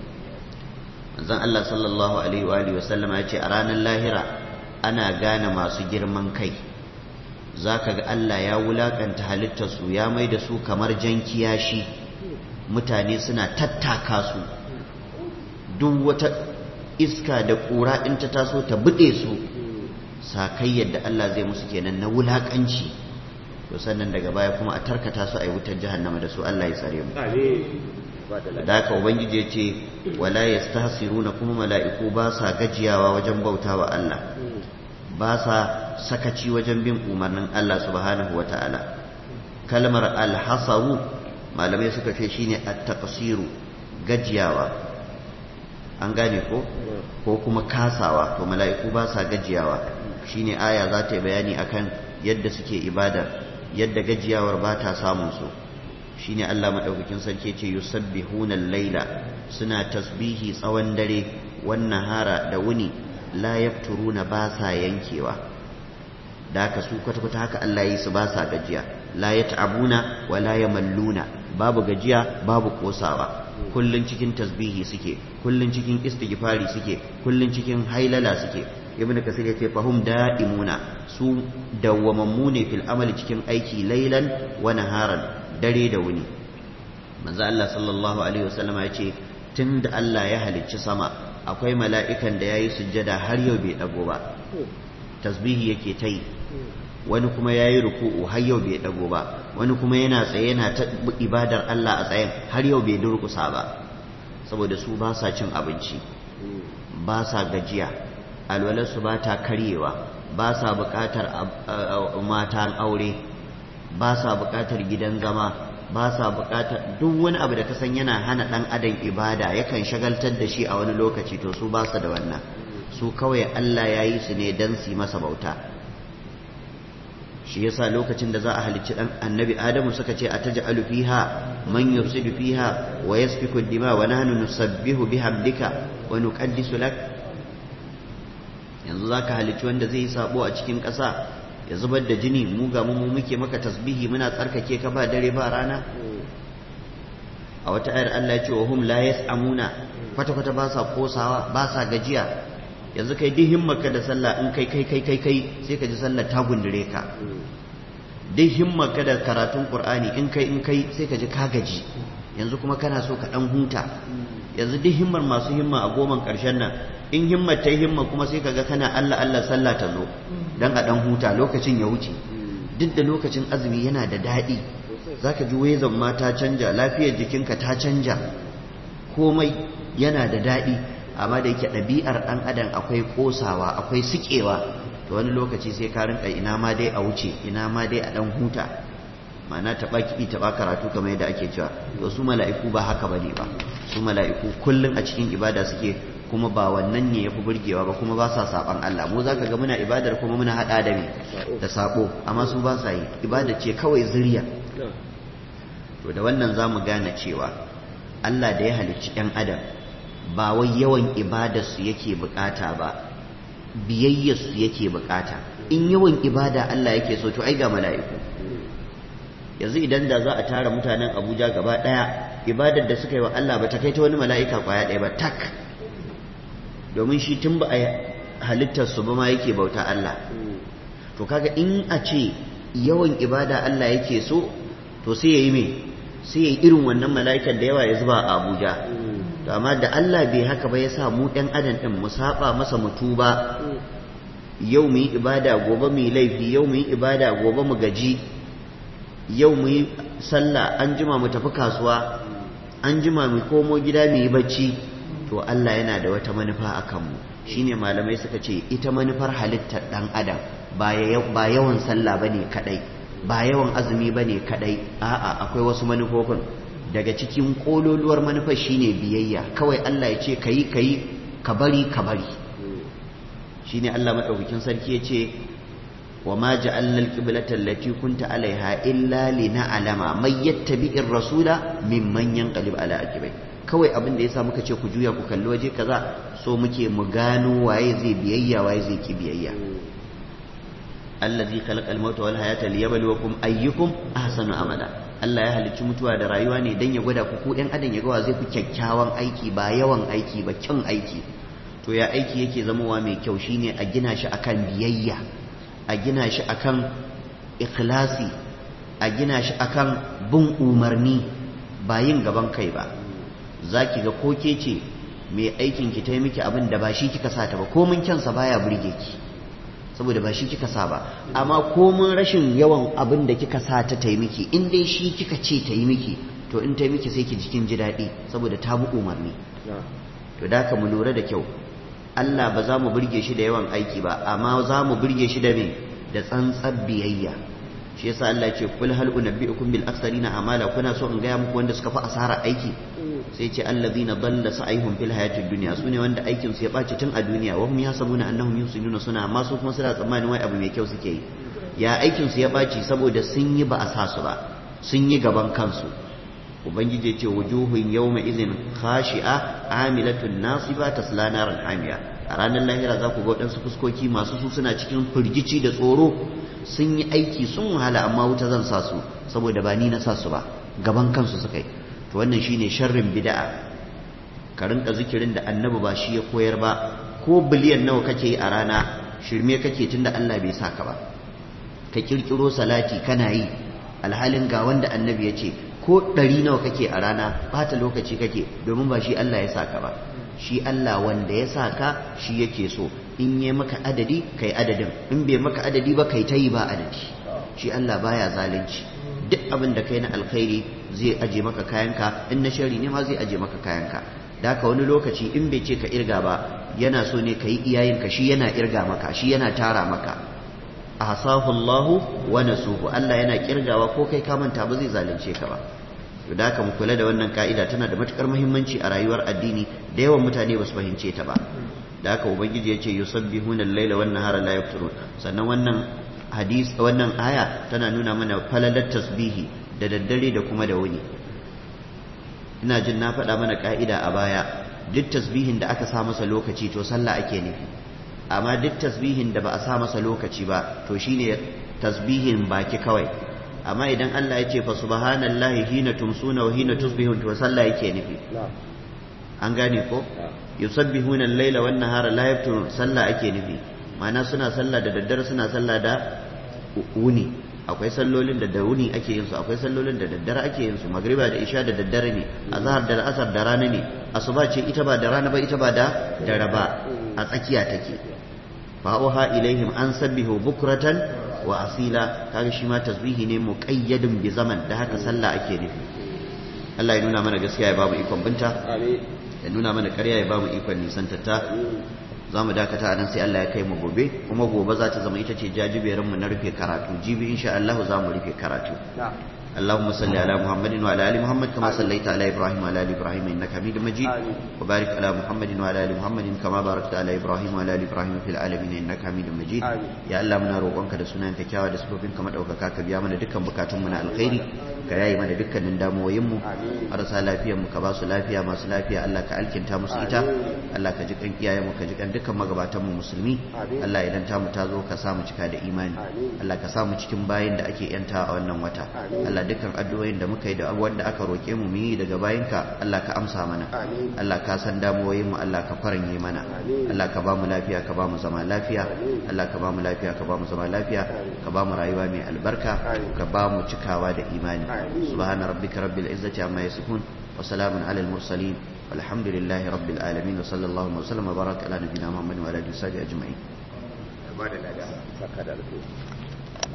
manzon Allah sallallahu alaihi wa alihi wasallama ya ce a ranar lahira ana gane masu girman kai zaka ga Allah ya wulakanta halittar su ya mai da su kamar jan kiyashi mutane suna tattaka su duk wata iska da ƙura in ta taso ta buɗe su sakai yadda Allah zai musu kenan na wulakanci to sannan daga baya kuma a tarkata su a yi wutar jahannama da su Allah ya tsare mu da haka ubangiji ya ce wala yastahsiruna kuma mala'iku ba sa gajiyawa wajen bauta wa Allah ba sa sakaci wajen bin umarnin Allah subhanahu wa ta'ala kalmar alhasaru malamai suka ce shine at-taqsiru gajiyawa an gane ko ko kuma kasawa to mala'iku ba sa gajiyawa shine aya za ta yi bayani akan yadda suke ibada yadda gajiyawar ba ta samun su shine Allah madaukakin sarki ce yusabbihuna al-laila suna tasbihi tsawon dare wannan hara da wuni la yafturuna ba sa yankewa da haka su kwata kwata haka Allah yi su ba sa gajiya la yat'abuna wa la yamalluna babu gajiya babu kosawa kullun cikin tasbihi suke kullun cikin istighfari suke kullun cikin hailala suke ibnu kasir yace fahum da'imuna su dawwamammu ne fil amali cikin aiki lailan wa naharan dare da wuni manzo Allah sallallahu alaihi wasallama yace tunda Allah ya halicci sama akwai mala'ikan da yayi sujjada har yau bai dago ba tasbihi yake ta yi wani kuma ya yi ruku'u har yau bai dago ba wani kuma yana tsaye yana ta ibadar Allah a tsayen har yau bai durkusa ba saboda su ba sa cin abinci ba sa gajiya alwalarsu ba ta karyewa ba sa buƙatar matan aure ba sa buƙatar gidan zama ba sa buƙatar duk wani abu da ka san yana hana ɗan adam ibada yakan shagaltar da shi a wani lokaci to su ba su da wannan su kawai Allah ya yi su ne don su masa bauta shi yasa lokacin da za a halicci dan annabi adamu suka ce ataj'alu fiha man yufsidu fiha wa yasfiku dima wa nahnu nusabbihu bihamdika wa nuqaddisu lak yanzu zaka halicci wanda zai yi sabo a cikin ƙasa ya zubar da jini mu ga mu muke maka tasbihi muna tsarkake ka ba dare ba rana a wata ayar Allah ya ce wa hum la yas'amuna kwata kwata ba sa kosawa ba sa gajiya yanzu kai duk himmarka da sallah in kai kai kai kai kai sai ka ji sallah ta gundure ka duk himmarka da karatun qur'ani in kai in kai sai ka ji ka gaji yanzu kuma kana so ka dan huta yanzu duk himmar masu himma a goman karshen nan in himmar ta himma kuma sai ka ga kana Allah Allah sallah ta zo dan a dan huta lokacin ya wuce duk da lokacin azumi yana da daɗi zaka ji wezan ma ta canja lafiyar jikinka ta canja komai yana da daɗi amma da yake ɗabi'ar ɗan adam akwai ƙosawa akwai siƙewa to wani lokaci sai ka rinka ina ma dai a wuce ina ma dai a ɗan huta ma'ana taɓa kiɗi taɓa karatu kamar yadda ake cewa to su mala'iku ba haka bane ba su mala'iku kullum a cikin ibada suke kuma ba wannan ne yafi burgewa ba kuma ba sa saban Allah mu zaka ga muna ibadar kuma muna hada da me da sabo amma su ba sa yi ibada ce kawai zuriya to da wannan zamu gane cewa Allah da ya halicci ɗan adam ba wai yawan ibadarsu yake bukata ba biyayyarsu yake bukata in yawan ibada Allah yake so to ai ga mala'iku yanzu idan da za a tara mutanen Abuja gaba daya ibadar da suka yi wa Allah ba ta kai ta wani mala'ika kwaya ɗaya ba tak domin shi tun ba a halittar su ba ma yake bauta Allah to kaga in a ce yawan ibada Allah yake so to sai ya yi me sai ya yi irin wannan mala'ikan da yawa ya zuba a Abuja to amma da Allah bai haka ba ya sa mu ɗan adam ɗin mu saba masa mu tuba yau mu yi ibada gobe mu yi laifi yau mu yi ibada gobe mu gaji yau mu yi sallah an jima mu tafi kasuwa an jima mu komo gida mu yi bacci to Allah yana da wata manufa a kanmu shine malamai suka ce ita manufar halittar ɗan adam ba yawan sallah bane kadai ba yawan azumi bane kadai a'a akwai wasu manufofin daga cikin kololuwar manufar shine biyayya kawai Allah ya ce kayi kayi ka bari ka bari shine Allah madaukakin sarki ya ce wa ma ja'alna al-qiblata allati kunta alaiha illa lina'lama may yattabi'ir rasula mimman yanqalib ala aqibai kawai abin da yasa muka ce ku juya ku kalli waje kaza so muke mu gano waye zai biyayya waye zai ki biyayya allazi khalaqa al-mauta wal hayata liyabluwakum ayyukum ahsanu amala Allah ya halicci mutuwa da rayuwa ne dan ya gwada ku ko ɗan adam ya ga wa zai fi kyakkyawan aiki ba yawan aiki ba kyan aiki to ya aiki yake zamowa mai kyau shine a gina shi akan biyayya a gina shi akan ikhlasi a gina shi akan bin umarni ba yin gaban kai ba zaki ga ko ke ce mai aikin ki ta yi miki abin da ba shi kika sa ta ba ko mun kyansa baya burge ki saboda ba shi kika sa ba amma komin rashin yawan abin da kika sa ta ta yi miki in dai shi kika ce ta yi miki to in ta yi miki sai ki jikin ji daɗi saboda ta bi umarni to da mu lura da kyau Allah ba za mu burge shi da yawan aiki ba amma za mu burge shi da me da tsantsar biyayya shi yasa Allah ce kul hal unabbiukum bil aksarina amala kuna so in gaya muku wanda suka fi asara aiki sai ce allazina dalla sa'ihum fil hayatid dunya sune wanda aikin su ya baci tun a duniya wa hum yasabuna annahum yusinuna suna amma su kuma suna tsammanin wai abu mai kyau suke yi ya aikin su ya baci saboda sun yi ba a sa su ba sun yi gaban kansu ubangiji ce wujuhun yawma idhin khashi'a amilatun nasiba tasla naran hamiya a ranar lahira za ku ga waɗansu fuskoki masu su suna cikin firgici da tsoro sun yi aiki sun wahala amma wuta zan sa su saboda ba ni na sa su ba gaban kansu suka yi to wannan shine sharrin bid'a ka rinka zikirin da annabi ba shi ya koyar ba ko biliyan nawa kake yi a rana shirme kake tunda Allah bai saka ba ka kirkiro salati kana yi alhalin ga wanda annabi ya ce ko ɗari nawa kake a rana bata lokaci kake domin ba shi Allah ya saka ba shi Allah wanda ya saka shi yake so in yi maka adadi kai adadin in bai maka adadi ba kai ta yi ba adadi shi Allah baya zalunci duk abin da kai na alkhairi zai aje maka kayanka in na shari ne ma zai aje maka kayanka da haka wani lokaci in bai ce ka irga ba yana so ne ka yi iyayenka shi yana irga maka shi yana tara maka ahsahu Allahu wa nasuhu Allah yana kirgawa ko kai ka manta ba zai zalunce ka ba da haka mu kula da wannan ka'ida tana da matukar muhimmanci a rayuwar addini da yawan mutane ba su fahimce ta ba da haka ubangiji ya ce yusabbihuna al-laila wan nahara la yafturun sannan wannan hadis wannan aya tana nuna mana falalar tasbihi da daddare da kuma da wuni ina jin na faɗa mana ka'ida a baya duk tasbihin da aka sa masa lokaci to sallah ake nufi amma duk tasbihin da ba a sa masa lokaci ba to shine tasbihin baki kawai amma idan Allah ya ce fa subhanallahi hina tumsuna wa hina tusbihun to sallah yake nufi an gane ko yusabbihuna al-laila wan nahara la yafturun sallah ake nufi ma'ana suna sallah da daddare suna sallah da wuni akwai sallolin da da wuni ake yin su akwai sallolin da daddare ake yin su magriba da isha da daddare ne azhar da asar da rana ne asuba ce ita ba da rana ba ita ba da dare ba a tsakiya take fa auha ilaihim an sabbihu bukratan wa asila kaga shi ma tasbihi ne muqayyadun bi zaman da haka sallah ake nufi Allah ya nuna mana gaskiya ya bamu ikon binta ya nuna mana ƙarya ya bamu ikon nisantarta za mu dakata a nan sai Allah ya kai mu gobe kuma gobe za ta zama ita ce jajiberin mu na rufe karatu jibi insha Allah za mu rufe karatu اللهم صل على محمد وعلى ال محمد كما صليت على ابراهيم وعلى ال ابراهيم انك حميد مجيد وبارك على محمد وعلى ال محمد كما باركت على ابراهيم وعلى ال ابراهيم في العالمين انك حميد مجيد يا الله muna roƙonka da sunanka kyawa da sifofin ka madaukaka ka biya mana dukkan bukatun mu na alkhairi ka yayi mana dukkanin damuwoyin mu marasa lafiyar mu ka ba su lafiya masu lafiya Allah ka alkinta musu ita Allah ka ji kan iyayen mu ka ji kan dukkan magabatan mu musulmi Allah idan ta mu ta zo ka sa mu cika da imani Allah ka sa mu cikin bayin da ake yanta a wannan wata Allah dukkan addu'o'in da muka yi da wanda aka roke mu mu yi daga bayinka Allah ka amsa mana Allah ka san damuwoyin mu Allah ka faranye mana Allah ka ba mu lafiya ka ba mu zama lafiya Allah ka ba mu lafiya ka ba mu zama lafiya ka ba mu rayuwa mai albarka ka ba mu cikawa da imani subhana rabbika rabbil izzati amma yasifun wa salamun alal mursalin والحمد لله رب العالمين وصلى الله وسلم وبارك على نبينا محمد وعلى اله وصحبه اجمعين.